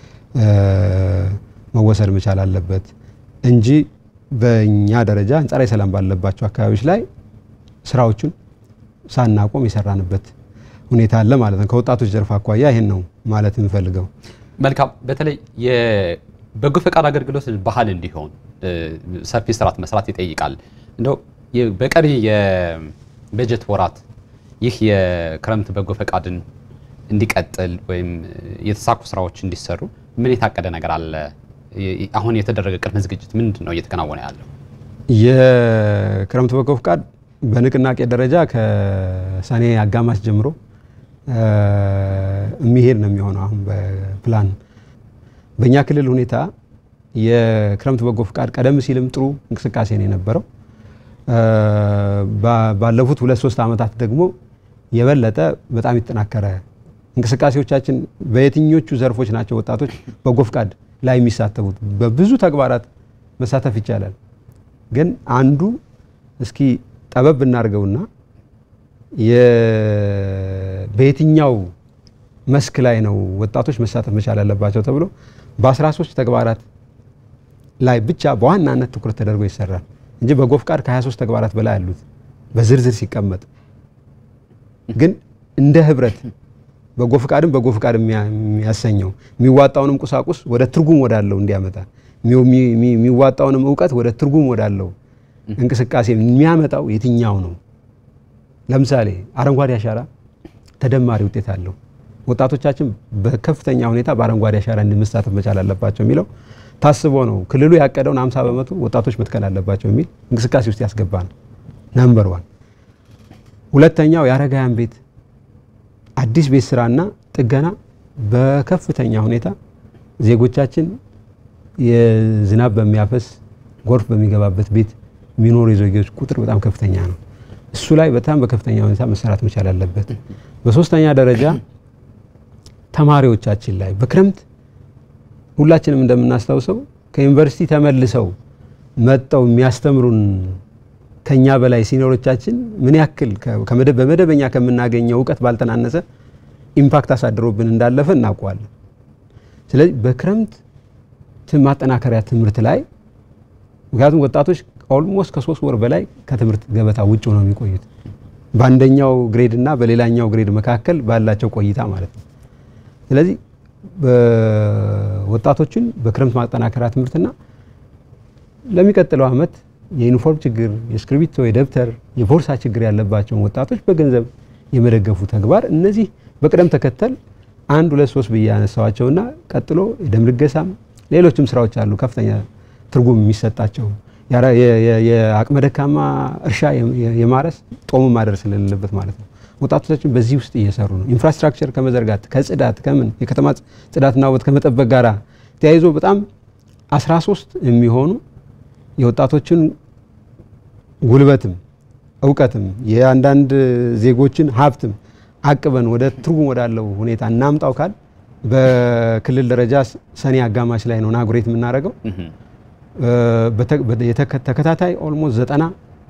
መወሰድ መቻል አለበት እንጂ በእኛ ደረጃ አንጻራዊ ሰላም ባለባቸው አካባቢዎች ላይ ስራዎቹን ሳናቆም የሰራንበት ሁኔታ አለ ማለት ነው። ከወጣቶች ዘርፍ አኳያ ይሄን ነው ማለት የምፈልገው። መልካም። በተለይ የበጎ ፈቃድ አገልግሎት ባህል እንዲሆን ሰፊ ስርዓት መስራት ይጠይቃል። እንደው በቀሪ የበጀት ወራት ይህ የክረምት በጎ ፈቃድን እንዲቀጥል ወይም የተሳኩ ስራዎች እንዲሰሩ ምን የታቀደ ነገር አለ? አሁን የተደረገ ቅድመ ዝግጅት ምንድን ነው እየተከናወነ ያለው? የክረምት በጎ ፈቃድ በንቅናቄ ደረጃ ከሰኔ አጋማሽ ጀምሮ የሚሄድ ነው የሚሆነው። አሁን በፕላን በእኛ ክልል ሁኔታ የክረምት በጎ ፈቃድ ቀደም ሲልም ጥሩ እንቅስቃሴ ነው የነበረው። ባለፉት ሁለት ሶስት ዓመታት ደግሞ የበለጠ በጣም የተጠናከረ እንቅስቃሴዎቻችን በየትኞቹ ዘርፎች ናቸው ወጣቶች በጎ ፈቃድ ላይ የሚሳተፉት? በብዙ ተግባራት መሳተፍ ይቻላል። ግን አንዱ እስኪ ጠበብ እናድርገውና በየትኛው መስክ ላይ ነው ወጣቶች መሳተፍ መቻል ያለባቸው ተብሎ በ13 ተግባራት ላይ ብቻ በዋናነት ትኩረት ተደርጎ ይሰራል እንጂ በጎ ፈቃድ ከ23 ተግባራት በላይ አሉት በዝርዝር ሲቀመጥ። ግን እንደ ህብረት በጎ ፈቃድም በጎ ፈቃድ የሚያሰኘው የሚዋጣውንም ቁሳቁስ ወደ ትርጉም ወዳለው እንዲያመጣ የሚዋጣውንም እውቀት ወደ ትርጉም ወዳለው እንቅስቃሴ የሚያመጣው የትኛው ነው? ለምሳሌ አረንጓዴ አሻራ ተደማሪ ውጤት አለው። ወጣቶቻችን በከፍተኛ ሁኔታ በአረንጓዴ አሻራ እንዲመሳተፍ መቻል አለባቸው የሚለው ታስቦ ነው። ክልሉ ያቀደውን 50 በመቶ ወጣቶች መትከል አለባቸው የሚል እንቅስቃሴ ውስጥ ያስገባ ነው። ነምበር ዋን። ሁለተኛው የአረጋውያን ቤት አዲስ ቤት ስራና ጥገና በከፍተኛ ሁኔታ ዜጎቻችን የዝናብ በሚያፈስ ጎርፍ በሚገባበት ቤት የሚኖሩ የዜጎች ቁጥር በጣም ከፍተኛ ነው። እሱ ላይ በጣም በከፍተኛ ሁኔታ መሰራት መቻል አለበት። በሶስተኛ ደረጃ ተማሪዎቻችን ላይ በክረምት ሁላችንም እንደምናስታውሰው ከዩኒቨርሲቲ ተመልሰው መጠው የሚያስተምሩን ከኛ በላይ ሲኒሮቻችን ምን ያክል በመደበኛ ከምናገኘው እውቀት ባልተናነሰ ኢምፓክት አሳድሮብን እንዳለፈ እናውቀዋለን። ስለዚህ በክረምት ማጠናከሪያ ትምህርት ላይ ምክንያቱም ወጣቶች ኦልሞስት ከሶስት ወር በላይ ከትምህርት ገበታ ውጭ ነው የሚቆዩት በአንደኛው ግሬድ እና በሌላኛው ግሬድ መካከል ባላቸው ቆይታ ማለት ነው። ስለዚህ ወጣቶችን በክረምት ማጠናከሪያ ትምህርትና ለሚቀጥለው ዓመት የዩኒፎርም ችግር፣ የእስክሪብቶ፣ የደብተር፣ የቦርሳ ችግር ያለባቸውን ወጣቶች በገንዘብ የመደገፉ ተግባር እነዚህ በቅደም ተከተል አንድ ሁለት ሶስት ብዬ ያነሳዋቸውና ቀጥሎ የደም ልገሳም ሌሎችም ስራዎች አሉ ከፍተኛ ትርጉም የሚሰጣቸው የአቅመ ደካማ እርሻ የማረስ ጦሙ ማደር ስለሌለበት ማለት ነው። ወጣቶቻችን በዚህ ውስጥ እየሰሩ ነው። ኢንፍራስትራክቸር ከመዘርጋት ከጽዳት ከምን የከተማ ጽዳትና ውበት ከመጠበቅ ጋር ተያይዞ በጣም 13 የሚሆኑ የወጣቶችን ጉልበትም እውቀትም የአንዳንድ ዜጎችን ሀብትም አቅበን ወደ ትርጉም ወዳለው ሁኔታ እናምጣው ካል በክልል ደረጃ ሰኔ አጋማሽ ላይ ነው ናጉሬት የምናደርገው። ተከታታይ ኦልሞስት ዘጠና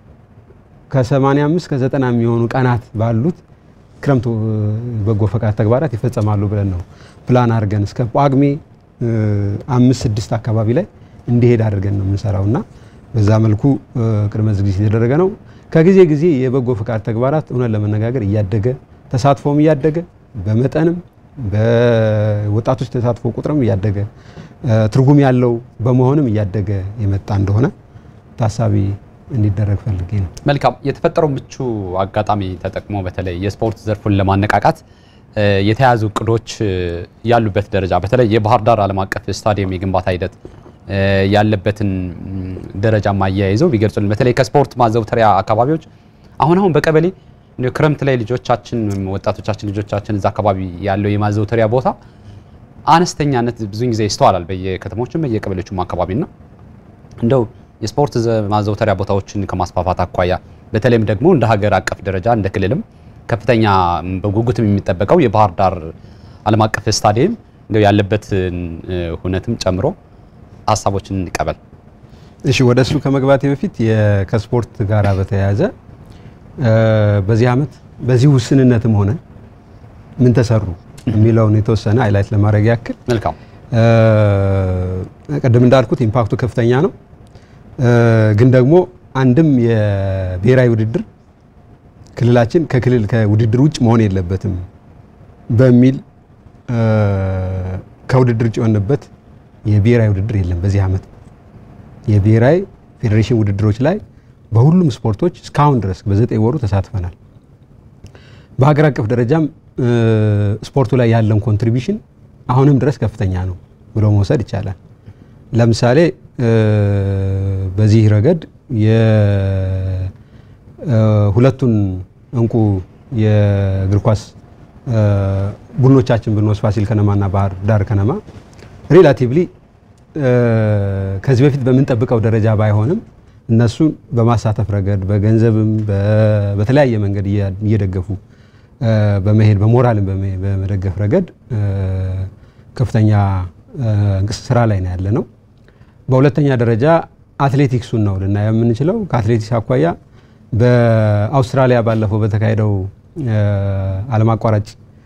ከ85 ከ90 የሚሆኑ ቀናት ባሉት ክረምቱ በጎ ፈቃድ ተግባራት ይፈጸማሉ ብለን ነው ፕላን አድርገን እስከ ጳጉሜ አምስት ስድስት አካባቢ ላይ እንዲሄድ አድርገን ነው የምንሰራው እና በዛ መልኩ ቅድመ ዝግጅት የተደረገ ነው። ከጊዜ ጊዜ የበጎ ፈቃድ ተግባራት እውነት ለመነጋገር እያደገ ተሳትፎም እያደገ በመጠንም በወጣቶች ተሳትፎ ቁጥርም እያደገ ትርጉም ያለው በመሆንም እያደገ የመጣ እንደሆነ ታሳቢ እንዲደረግ ፈልጌ ነው። መልካም። የተፈጠረው ምቹ አጋጣሚ ተጠቅሞ በተለይ የስፖርት ዘርፉን ለማነቃቃት የተያዙ እቅዶች ያሉበት ደረጃ በተለይ የባህር ዳር ዓለም አቀፍ ስታዲየም የግንባታ ሂደት ያለበትን ደረጃ ማያይዘው ቢገልጹልን። በተለይ ከስፖርት ማዘውተሪያ አካባቢዎች አሁን አሁን በቀበሌ ክረምት ላይ ልጆቻችን ወጣቶቻችን ልጆቻችን እዛ አካባቢ ያለው የማዘውተሪያ ቦታ አነስተኛነት ብዙን ጊዜ ይስተዋላል በየከተሞችም በየቀበሌዎችም አካባቢና እንደው የስፖርት ማዘውተሪያ ቦታዎችን ከማስፋፋት አኳያ በተለይም ደግሞ እንደ ሀገር አቀፍ ደረጃ እንደ ክልልም ከፍተኛ በጉጉትም የሚጠበቀው የባህር ዳር ዓለም አቀፍ ስታዲየም እንደው ያለበትን ሁነትም ጨምሮ ሀሳቦችን እንቀበል። እሺ፣ ወደ እሱ ከመግባቴ በፊት ከስፖርት ጋር በተያያዘ በዚህ ዓመት በዚህ ውስንነትም ሆነ ምን ተሰሩ የሚለውን የተወሰነ ሃይላይት ለማድረግ ያክል መልካም። ቅድም እንዳልኩት ኢምፓክቱ ከፍተኛ ነው። ግን ደግሞ አንድም የብሔራዊ ውድድር ክልላችን ከክልል ከውድድር ውጭ መሆን የለበትም በሚል ከውድድር ውጭ የሆነበት የብሔራዊ ውድድር የለም። በዚህ ዓመት የብሔራዊ ፌዴሬሽን ውድድሮች ላይ በሁሉም ስፖርቶች እስካሁን ድረስ በዘጠኝ ወሩ ተሳትፈናል። በሀገር አቀፍ ደረጃም ስፖርቱ ላይ ያለን ኮንትሪቢሽን አሁንም ድረስ ከፍተኛ ነው ብሎ መውሰድ ይቻላል። ለምሳሌ በዚህ ረገድ የሁለቱን እንቁ የእግር ኳስ ቡድኖቻችን ብንወስድ ፋሲል ከነማና ባህር ዳር ከነማ ሪላቲቭሊ ከዚህ በፊት በምንጠብቀው ደረጃ ባይሆንም እነሱን በማሳተፍ ረገድ በገንዘብም በተለያየ መንገድ እየደገፉ በመሄድ በሞራልን በመደገፍ ረገድ ከፍተኛ ስራ ላይ ነው ያለ ነው። በሁለተኛ ደረጃ አትሌቲክሱን ነው ልናየው የምንችለው። ከአትሌቲክስ አኳያ በአውስትራሊያ ባለፈው በተካሄደው ዓለም አቋራጭ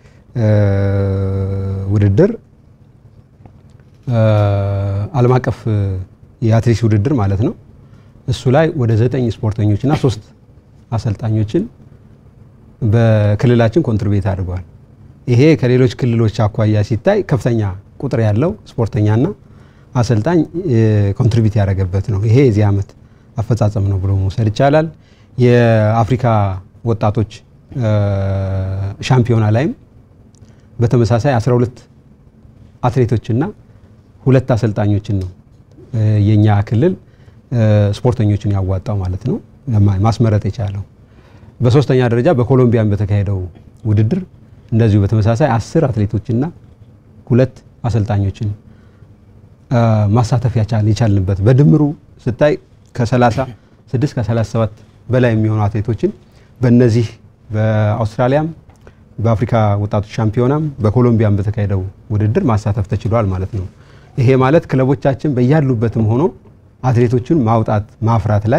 ውድድር ዓለም አቀፍ የአትሌቲክስ ውድድር ማለት ነው። እሱ ላይ ወደ ዘጠኝ ስፖርተኞችና ሶስት አሰልጣኞችን በክልላችን ኮንትሪቢዩት አድርገዋል። ይሄ ከሌሎች ክልሎች አኳያ ሲታይ ከፍተኛ ቁጥር ያለው ስፖርተኛና አሰልጣኝ ኮንትሪቢዩት ያደረገበት ነው። ይሄ የዚህ ዓመት አፈጻጸም ነው ብሎ መውሰድ ይቻላል። የአፍሪካ ወጣቶች ሻምፒዮና ላይም በተመሳሳይ 12 አትሌቶችና ሁለት አሰልጣኞችን ነው የኛ ክልል ስፖርተኞችን ያዋጣው ማለት ነው ማስመረጥ የቻለው። በሶስተኛ ደረጃ በኮሎምቢያን በተካሄደው ውድድር እንደዚሁ በተመሳሳይ አስር አትሌቶችና ሁለት አሰልጣኞችን ማሳተፍ የቻልንበት በድምሩ ስታይ ከ36 ከ37 በላይ የሚሆኑ አትሌቶችን በእነዚህ በአውስትራሊያም በአፍሪካ ወጣቶች ሻምፒዮናም በኮሎምቢያም በተካሄደው ውድድር ማሳተፍ ተችሏል ማለት ነው። ይሄ ማለት ክለቦቻችን በያሉበትም ሆኖ አትሌቶችን ማውጣት ማፍራት ላይ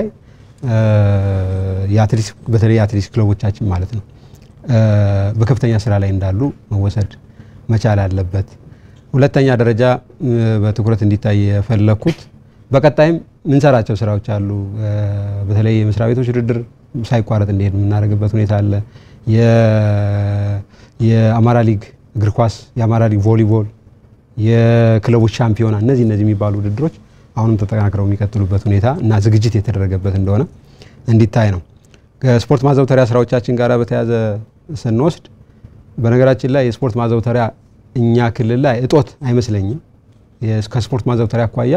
በተለይ የአትሌቲክስ ክለቦቻችን ማለት ነው በከፍተኛ ስራ ላይ እንዳሉ መወሰድ መቻል አለበት። ሁለተኛ ደረጃ በትኩረት እንዲታይ የፈለኩት በቀጣይም ምንሰራቸው ስራዎች አሉ። በተለይ የመስሪያ ቤቶች ውድድር ሳይቋረጥ እንዲሄድ የምናደርግበት ሁኔታ አለ። የአማራ ሊግ እግር ኳስ፣ የአማራ ሊግ ቮሊቦል፣ የክለቦች ሻምፒዮና እነዚህ እነዚህ የሚባሉ ውድድሮች አሁንም ተጠናክረው የሚቀጥሉበት ሁኔታ እና ዝግጅት የተደረገበት እንደሆነ እንዲታይ ነው። ከስፖርት ማዘውተሪያ ስራዎቻችን ጋር በተያያዘ ስንወስድ በነገራችን ላይ የስፖርት ማዘውተሪያ እኛ ክልል ላይ እጦት አይመስለኝም። ከስፖርት ማዘውተሪያ አኳያ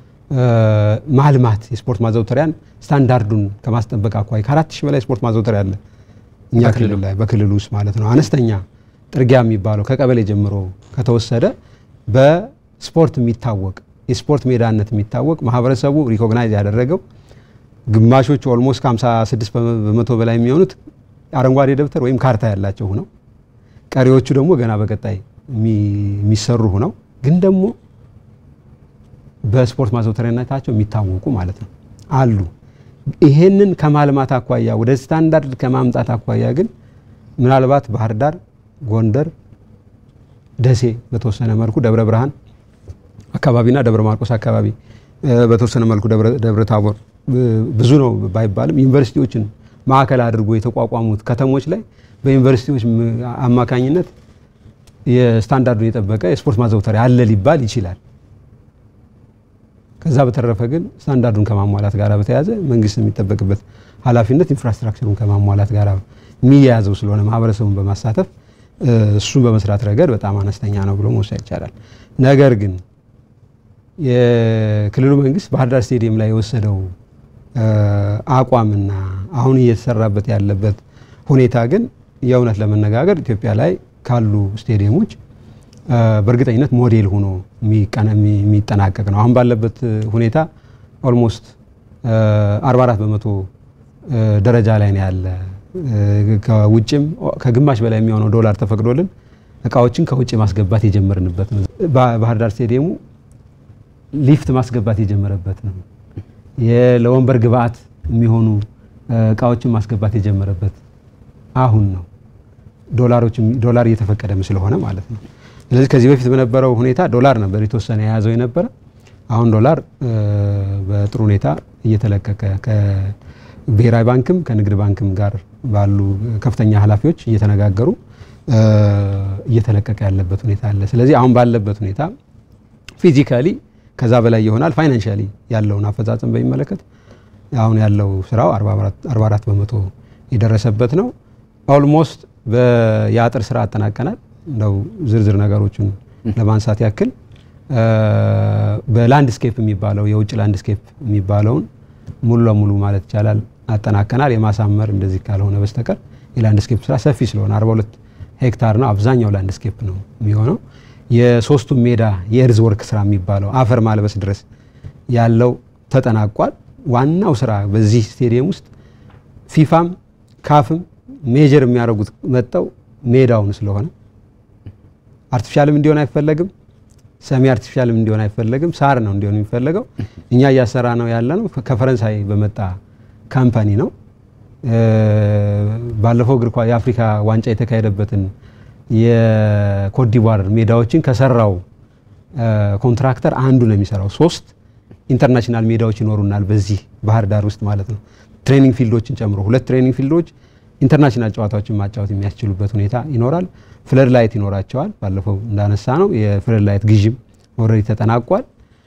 ማልማት የስፖርት ማዘውተሪያን ስታንዳርዱን ከማስጠበቅ አኳያ ከአራት ሺህ በላይ ስፖርት ማዘውተሪያ አለ እኛ ክልል ላይ በክልሉ ውስጥ ማለት ነው። አነስተኛ ጥርጊያ የሚባለው ከቀበሌ ጀምሮ ከተወሰደ በስፖርት የሚታወቅ የስፖርት ሜዳነት የሚታወቅ ማህበረሰቡ ሪኮግናይዝ ያደረገው ግማሾቹ ኦልሞስት ከ56 በመቶ በላይ የሚሆኑት አረንጓዴ ደብተር ወይም ካርታ ያላቸው ነው። ቀሪዎቹ ደግሞ ገና በቀጣይ የሚሰሩ ነው። ግን ደግሞ በስፖርት ማዘውተሪያነታቸው የሚታወቁ ማለት ነው አሉ። ይሄንን ከማልማት አኳያ ወደ ስታንዳርድ ከማምጣት አኳያ ግን ምናልባት ባህር ዳር፣ ጎንደር፣ ደሴ በተወሰነ መልኩ ደብረ ብርሃን አካባቢና ደብረ ማርቆስ አካባቢ በተወሰነ መልኩ ደብረ ታቦር ብዙ ነው ባይባልም ዩኒቨርሲቲዎችን ማዕከል አድርጎ የተቋቋሙት ከተሞች ላይ በዩኒቨርሲቲዎች አማካኝነት የስታንዳርዱን የጠበቀ የስፖርት ማዘውተሪያ አለ ሊባል ይችላል። ከዛ በተረፈ ግን ስታንዳርዱን ከማሟላት ጋር በተያያዘ መንግስት የሚጠበቅበት ኃላፊነት ኢንፍራስትራክቸሩን ከማሟላት ጋር የሚያያዘው ስለሆነ ማህበረሰቡን በማሳተፍ እሱን በመስራት ረገድ በጣም አነስተኛ ነው ብሎ መውሰድ ይቻላል። ነገር ግን የክልሉ መንግስት ባህር ዳር ስቴዲየም ላይ የወሰደው አቋምና አሁን እየተሰራበት ያለበት ሁኔታ ግን የእውነት ለመነጋገር ኢትዮጵያ ላይ ካሉ ስቴዲየሞች በእርግጠኝነት ሞዴል ሆኖ የሚጠናቀቅ ነው። አሁን ባለበት ሁኔታ ኦልሞስት 44 በመቶ ደረጃ ላይ ነው ያለ። ከውጭም ከግማሽ በላይ የሚሆነው ዶላር ተፈቅዶልን እቃዎችን ከውጭ ማስገባት የጀመርንበት ነው። ባህር ዳር ስቴዲየሙ ሊፍት ማስገባት የጀመረበት ነው። ለወንበር ግብአት የሚሆኑ እቃዎችን ማስገባት የጀመረበት አሁን ነው። ዶላር እየተፈቀደም ስለሆነ ማለት ነው። ስለዚህ ከዚህ በፊት በነበረው ሁኔታ ዶላር ነበር የተወሰነ የያዘው የነበረ። አሁን ዶላር በጥሩ ሁኔታ እየተለቀቀ ከብሔራዊ ባንክም ከንግድ ባንክም ጋር ባሉ ከፍተኛ ኃላፊዎች እየተነጋገሩ እየተለቀቀ ያለበት ሁኔታ አለ። ስለዚህ አሁን ባለበት ሁኔታ ፊዚካሊ ከዛ በላይ ይሆናል። ፋይናንሻሊ ያለውን አፈጻጸም በሚመለከት አሁን ያለው ስራው 44 በመቶ የደረሰበት ነው። ኦልሞስት የአጥር ስራ አጠናቀናል። እንደው ዝርዝር ነገሮችን ለማንሳት ያክል በላንድስኬፕ የሚባለው የውጭ ላንድስኬፕ የሚባለውን ሙሉ ለሙሉ ማለት ይቻላል አጠናቀናል። የማሳመር እንደዚህ ካልሆነ በስተቀር የላንድስኬፕ ስራ ሰፊ ስለሆነ 42 ሄክታር ነው። አብዛኛው ላንድስኬፕ ነው የሚሆነው። የሶስቱ ሜዳ የእርዝ ወርክ ስራ የሚባለው አፈር ማልበስ ድረስ ያለው ተጠናቋል። ዋናው ስራ በዚህ ስቴዲየም ውስጥ ፊፋም ካፍም ሜጀር የሚያደርጉት መጠው ሜዳውን ስለሆነ አርቲፊሻልም እንዲሆን አይፈለግም፣ ሰሚ አርቲፊሻልም እንዲሆን አይፈለግም። ሳር ነው እንዲሆን የሚፈለገው። እኛ እያሰራ ነው ያለ ነው ከፈረንሳይ በመጣ ካምፓኒ ነው። ባለፈው እግር ኳስ የአፍሪካ ዋንጫ የተካሄደበትን የኮትዲቯር ሜዳዎችን ከሰራው ኮንትራክተር አንዱ ነው የሚሰራው። ሶስት ኢንተርናሽናል ሜዳዎች ይኖሩናል በዚህ ባህር ዳር ውስጥ ማለት ነው። ትሬኒንግ ፊልዶችን ጨምሮ ሁለት ትሬኒንግ ፊልዶች ኢንተርናሽናል ጨዋታዎችን ማጫወት የሚያስችሉበት ሁኔታ ይኖራል። ፍለድ ላይት ይኖራቸዋል። ባለፈው እንዳነሳ ነው የፍለድ ላይት ግዥም ኦልሬዲ ተጠናቋል።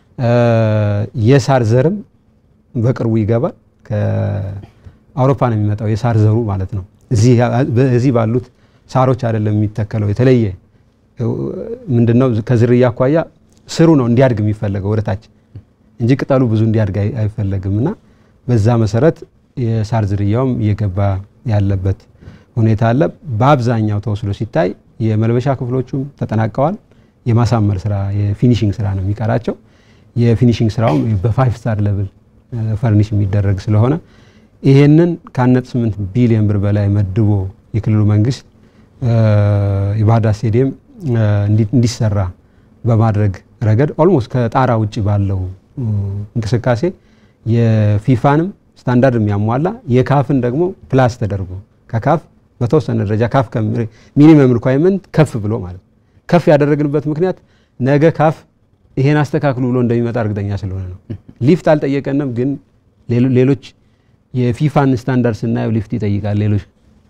የሳር ዘርም በቅርቡ ይገባል። ከአውሮፓ ነው የሚመጣው የሳር ዘሩ ማለት ነው። እዚህ ባሉት ሳሮች አይደለም የሚተከለው። የተለየ ምንድነው ከዝርያ አኳያ ስሩ ነው እንዲያድግ የሚፈለገው ወደታች እንጂ ቅጠሉ ብዙ እንዲያድግ አይፈለግም እና በዛ መሰረት የሳር ዝርያውም እየገባ ያለበት ሁኔታ አለ። በአብዛኛው ተወስዶ ሲታይ የመልበሻ ክፍሎቹም ተጠናቀዋል። የማሳመር ስራ የፊኒሽንግ ስራ ነው የሚቀራቸው። የፊኒሽንግ ስራውም በፋይቭ ስታር ሌቭል ፈርኒሽ የሚደረግ ስለሆነ ይሄንን ከአንድ ስምንት ቢሊዮን ብር በላይ መድቦ የክልሉ መንግስት የባህር ዳር ስቴዲየም እንዲሰራ በማድረግ ረገድ ኦልሞስት ከጣራ ውጭ ባለው እንቅስቃሴ የፊፋንም ስታንዳርድ የሚያሟላ የካፍን ደግሞ ፕላስ ተደርጎ ከካፍ በተወሰነ ደረጃ ካፍ ሚኒመም ሪኳይርመንት ከፍ ብሎ ማለት ከፍ ያደረግንበት ምክንያት ነገ ካፍ ይሄን አስተካክሉ ብሎ እንደሚመጣ እርግጠኛ ስለሆነ ነው። ሊፍት አልጠየቀንም፣ ግን ሌሎች የፊፋን ስታንዳርድ ስናየው ሊፍት ይጠይቃል። ሌሎች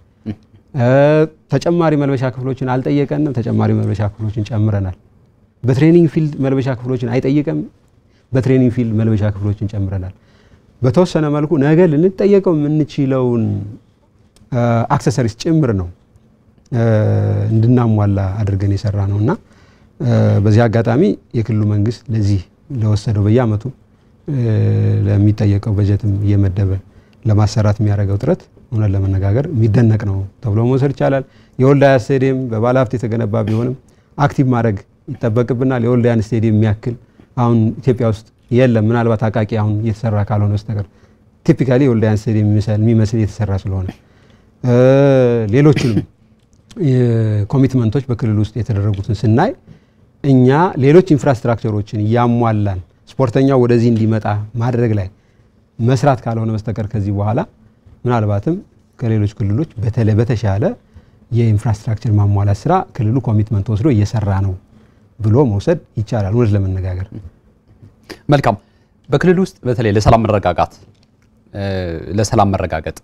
ተጨማሪ መልበሻ ክፍሎችን አልጠየቀንም፣ ተጨማሪ መልበሻ ክፍሎችን ጨምረናል። በትሬኒንግ ፊልድ መልበሻ ክፍሎችን አይጠይቅም፣ በትሬኒንግ ፊልድ መልበሻ ክፍሎችን ጨምረናል። በተወሰነ መልኩ ነገ ልንጠየቀው የምንችለውን አክሰሰሪስ ጭምር ነው እንድናሟላ አድርገን የሰራ ነው እና በዚህ አጋጣሚ የክልሉ መንግስት ለዚህ ለወሰደው በየአመቱ ለሚጠየቀው በጀትም እየመደበ ለማሰራት የሚያደርገው ጥረት እውነት ለመነጋገር የሚደነቅ ነው ተብሎ መውሰድ ይቻላል። የወልዳያ ስቴዲየም በባለሀብት የተገነባ ቢሆንም አክቲቭ ማድረግ ይጠበቅብናል። የወልዳያን ስቴዲየም የሚያክል አሁን ኢትዮጵያ ውስጥ የለም። ምናልባት አቃቂ አሁን እየተሰራ ካልሆነ በስተቀር ቲፒካሊ የወልዳያን ስቴዲየም የሚመስል እየተሰራ ስለሆነ ሌሎችንም ኮሚትመንቶች በክልል ውስጥ የተደረጉትን ስናይ እኛ ሌሎች ኢንፍራስትራክቸሮችን እያሟላን ስፖርተኛው ወደዚህ እንዲመጣ ማድረግ ላይ መስራት ካልሆነ በስተቀር ከዚህ በኋላ ምናልባትም ከሌሎች ክልሎች በተለይ በተሻለ የኢንፍራስትራክቸር ማሟላት ስራ ክልሉ ኮሚትመንት ወስዶ እየሰራ ነው ብሎ መውሰድ ይቻላል። እውነት ለመነጋገር መልካም። በክልል ውስጥ በተለይ ለሰላም መረጋጋት ለሰላም መረጋገጥ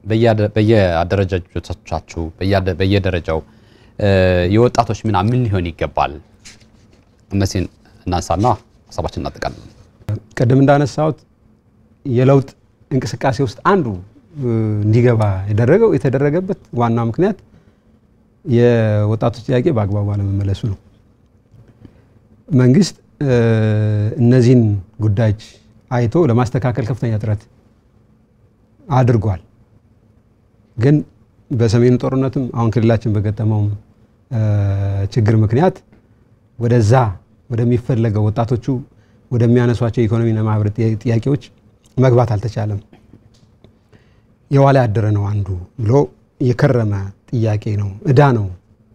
በየአደረጃጀቶቻችሁ በየደረጃው የወጣቶች ሚና ምን ሊሆን ይገባል? እነዚህን እናንሳና ሀሳባችን እናጠቃለን። ቅድም እንዳነሳሁት የለውጥ እንቅስቃሴ ውስጥ አንዱ እንዲገባ የደረገው የተደረገበት ዋናው ምክንያት የወጣቶች ጥያቄ በአግባቡ አለመመለሱ ነው። መንግስት እነዚህን ጉዳዮች አይቶ ለማስተካከል ከፍተኛ ጥረት አድርጓል። ግን በሰሜኑ ጦርነትም አሁን ክልላችን በገጠመው ችግር ምክንያት ወደዛ ወደሚፈለገው ወጣቶቹ ወደሚያነሷቸው የኢኮኖሚና ማህበራዊ ጥያቄዎች መግባት አልተቻለም። የዋላ ያደረ ነው አንዱ ብሎ የከረመ ጥያቄ ነው፣ እዳ ነው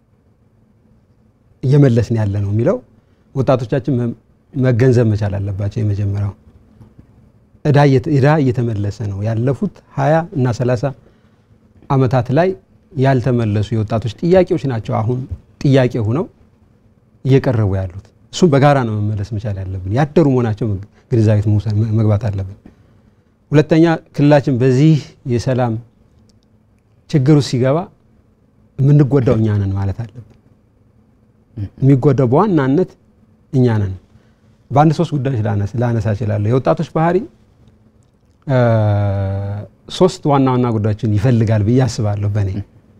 እየመለስን ያለ ነው የሚለው ወጣቶቻችን መገንዘብ መቻል አለባቸው። የመጀመሪያው እዳ እየተመለሰ ነው። ያለፉት ሀያ እና ሰላሳ አመታት ላይ ያልተመለሱ የወጣቶች ጥያቄዎች ናቸው አሁን ጥያቄ ሆነው እየቀረቡ ያሉት። እሱም በጋራ ነው መመለስ መቻል ያለብን። ያደሩ መሆናቸው ግንዛቤት መግባት አለብን። ሁለተኛ ክልላችን በዚህ የሰላም ችግር ውስጥ ሲገባ የምንጎዳው እኛ ነን ማለት አለብን። የሚጎዳው በዋናነት እኛ ነን። በአንድ ሶስት ጉዳዮች ላነሳ እችላለሁ። የወጣቶች ባህሪ ሶስት ዋና ዋና ጉዳዮችን ይፈልጋል ብዬ አስባለሁ። በእኔ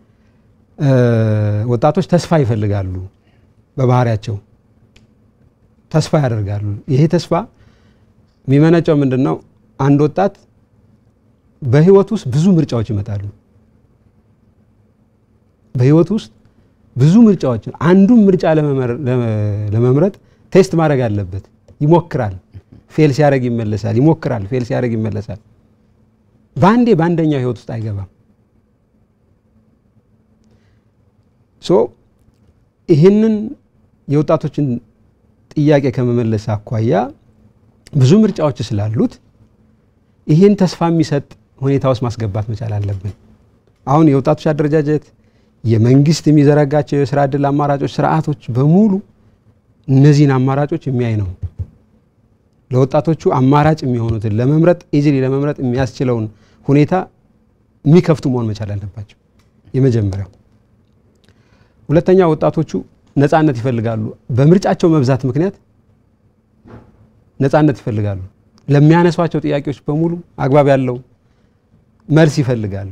ወጣቶች ተስፋ ይፈልጋሉ። በባህሪያቸው ተስፋ ያደርጋሉ። ይሄ ተስፋ የሚመነጨው ምንድን ነው? አንድ ወጣት በህይወት ውስጥ ብዙ ምርጫዎች ይመጣሉ። በህይወት ውስጥ ብዙ ምርጫዎችን አንዱን ምርጫ ለመምረጥ ቴስት ማድረግ አለበት። ይሞክራል፣ ፌል ሲያደርግ ይመለሳል። ይሞክራል፣ ፌል ሲያደርግ ይመለሳል። በአንዴ በአንደኛው ህይወት ውስጥ አይገባም። ሶ ይህንን የወጣቶችን ጥያቄ ከመመለስ አኳያ ብዙ ምርጫዎች ስላሉት ይህን ተስፋ የሚሰጥ ሁኔታ ውስጥ ማስገባት መቻል አለብን። አሁን የወጣቶች አደረጃጀት የመንግስት የሚዘረጋቸው የስራ ዕድል አማራጮች ስርዓቶች በሙሉ እነዚህን አማራጮች የሚያይ ነው። ለወጣቶቹ አማራጭ የሚሆኑትን ለመምረጥ ኢዚሊ ለመምረጥ የሚያስችለውን ሁኔታ የሚከፍቱ መሆን መቻል አለባቸው። የመጀመሪያው። ሁለተኛ ወጣቶቹ ነፃነት ይፈልጋሉ። በምርጫቸው መብዛት ምክንያት ነፃነት ይፈልጋሉ። ለሚያነሷቸው ጥያቄዎች በሙሉ አግባብ ያለው መልስ ይፈልጋሉ።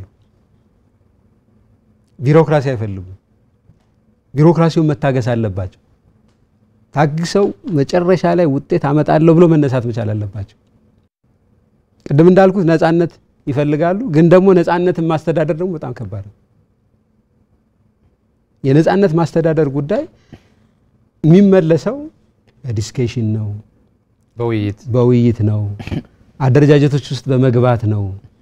ቢሮክራሲ አይፈልጉም። ቢሮክራሲውን መታገስ አለባቸው። ታግሰው መጨረሻ ላይ ውጤት አመጣለሁ ብሎ መነሳት መቻል አለባቸው። ቅድም እንዳልኩት ነፃነት ይፈልጋሉ፣ ግን ደግሞ ነፃነትን ማስተዳደር ደግሞ በጣም ከባድ ነው። የነፃነት ማስተዳደር ጉዳይ የሚመለሰው በዲስኬሽን ነው፣ በውይይት በውይይት ነው፣ አደረጃጀቶች ውስጥ በመግባት ነው።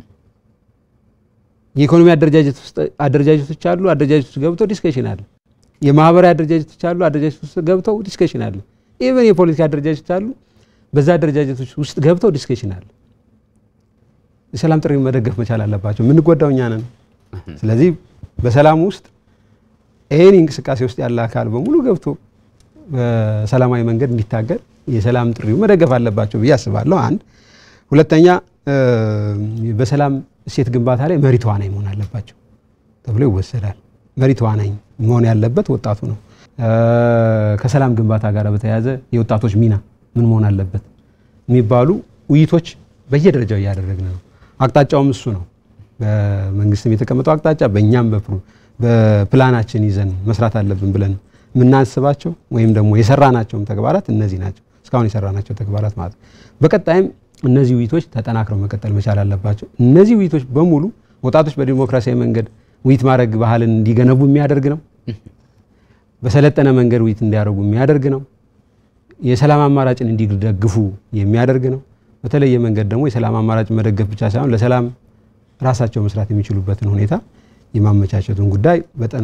የኢኮኖሚ አደረጃጀቶች አሉ። አደረጃጀቶች ገብተው ዲስከሽን አለ። የማህበራዊ አደረጃጀቶች አሉ። አደረጃጀቶች ውስጥ ገብተው ዲስከሽን አለ። ኢቨን የፖለቲካ አደረጃጀቶች አሉ። በዛ አደረጃጀቶች ውስጥ ገብተው ዲስከሽን አለ። የሰላም ጥሪ መደገፍ መቻል አለባቸው። የምንጎዳው እኛ ነን። ስለዚህ በሰላም ውስጥ ይህን እንቅስቃሴ ውስጥ ያለ አካል በሙሉ ገብቶ በሰላማዊ መንገድ እንዲታገል የሰላም ጥሪው መደገፍ አለባቸው ብዬ አስባለሁ። አንድ ሁለተኛ በሰላም እሴት ግንባታ ላይ መሪ ተዋናኝ መሆን አለባቸው ተብሎ ይወሰዳል። መሪ ተዋናኝ መሆን ያለበት ወጣቱ ነው። ከሰላም ግንባታ ጋር በተያያዘ የወጣቶች ሚና ምን መሆን አለበት የሚባሉ ውይይቶች በየደረጃው እያደረግን ነው። አቅጣጫውም እሱ ነው። በመንግስትም የተቀመጠው አቅጣጫ በእኛም በፕላናችን ይዘን መስራት አለብን ብለን የምናስባቸው ወይም ደግሞ የሰራናቸውም ተግባራት እነዚህ ናቸው። እስካሁን የሰራናቸው ተግባራት ማለት ነው። በቀጣይም እነዚህ ውይይቶች ተጠናክረው መቀጠል መቻል አለባቸው። እነዚህ ውይይቶች በሙሉ ወጣቶች በዲሞክራሲያዊ መንገድ ውይይት ማድረግ ባህልን እንዲገነቡ የሚያደርግ ነው። በሰለጠነ መንገድ ውይይት እንዲያደርጉ የሚያደርግ ነው። የሰላም አማራጭን እንዲደግፉ የሚያደርግ ነው። በተለየ መንገድ ደግሞ የሰላም አማራጭ መደገፍ ብቻ ሳይሆን ለሰላም ራሳቸው መስራት የሚችሉበትን ሁኔታ የማመቻቸቱን ጉዳይ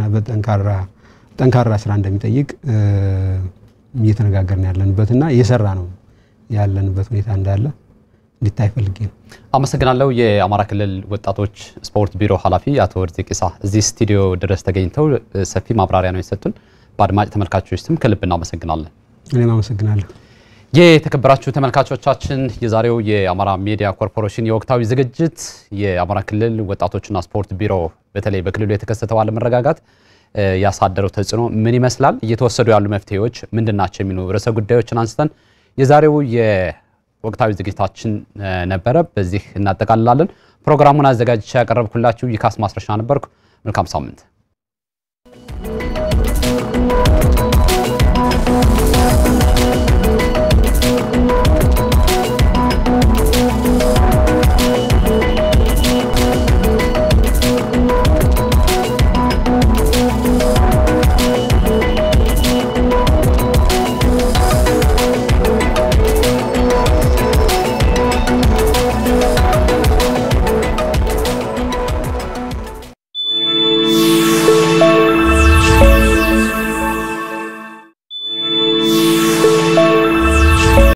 ጠንካራ ስራ እንደሚጠይቅ እየተነጋገርን ያለንበትና እየሰራ ነው ያለንበት ሁኔታ እንዳለ እንዲታይ ፈልጌ ነው። አመሰግናለሁ። የአማራ ክልል ወጣቶች ስፖርት ቢሮ ኃላፊ አቶ ወርዚ ቂሳ እዚህ ስቱዲዮ ድረስ ተገኝተው ሰፊ ማብራሪያ ነው የሰጡን። በአድማጭ ተመልካቾች ስም ከልብ እናመሰግናለን። እኔም አመሰግናለሁ። የተከበራችሁ ተመልካቾቻችን የዛሬው የአማራ ሚዲያ ኮርፖሬሽን የወቅታዊ ዝግጅት የአማራ ክልል ወጣቶችና ስፖርት ቢሮ በተለይ በክልሉ የተከሰተው አለመረጋጋት ያሳደረው ተጽዕኖ ምን ይመስላል፣ እየተወሰዱ ያሉ መፍትሄዎች ምንድን ናቸው የሚሉ ርዕሰ ጉዳዮችን አንስተን የዛሬው የወቅታዊ ዝግጅታችን ነበረ። በዚህ እናጠቃልላለን። ፕሮግራሙን አዘጋጅቼ ያቀረብኩላችሁ ይካስ ማስረሻ ነበርኩ። መልካም ሳምንት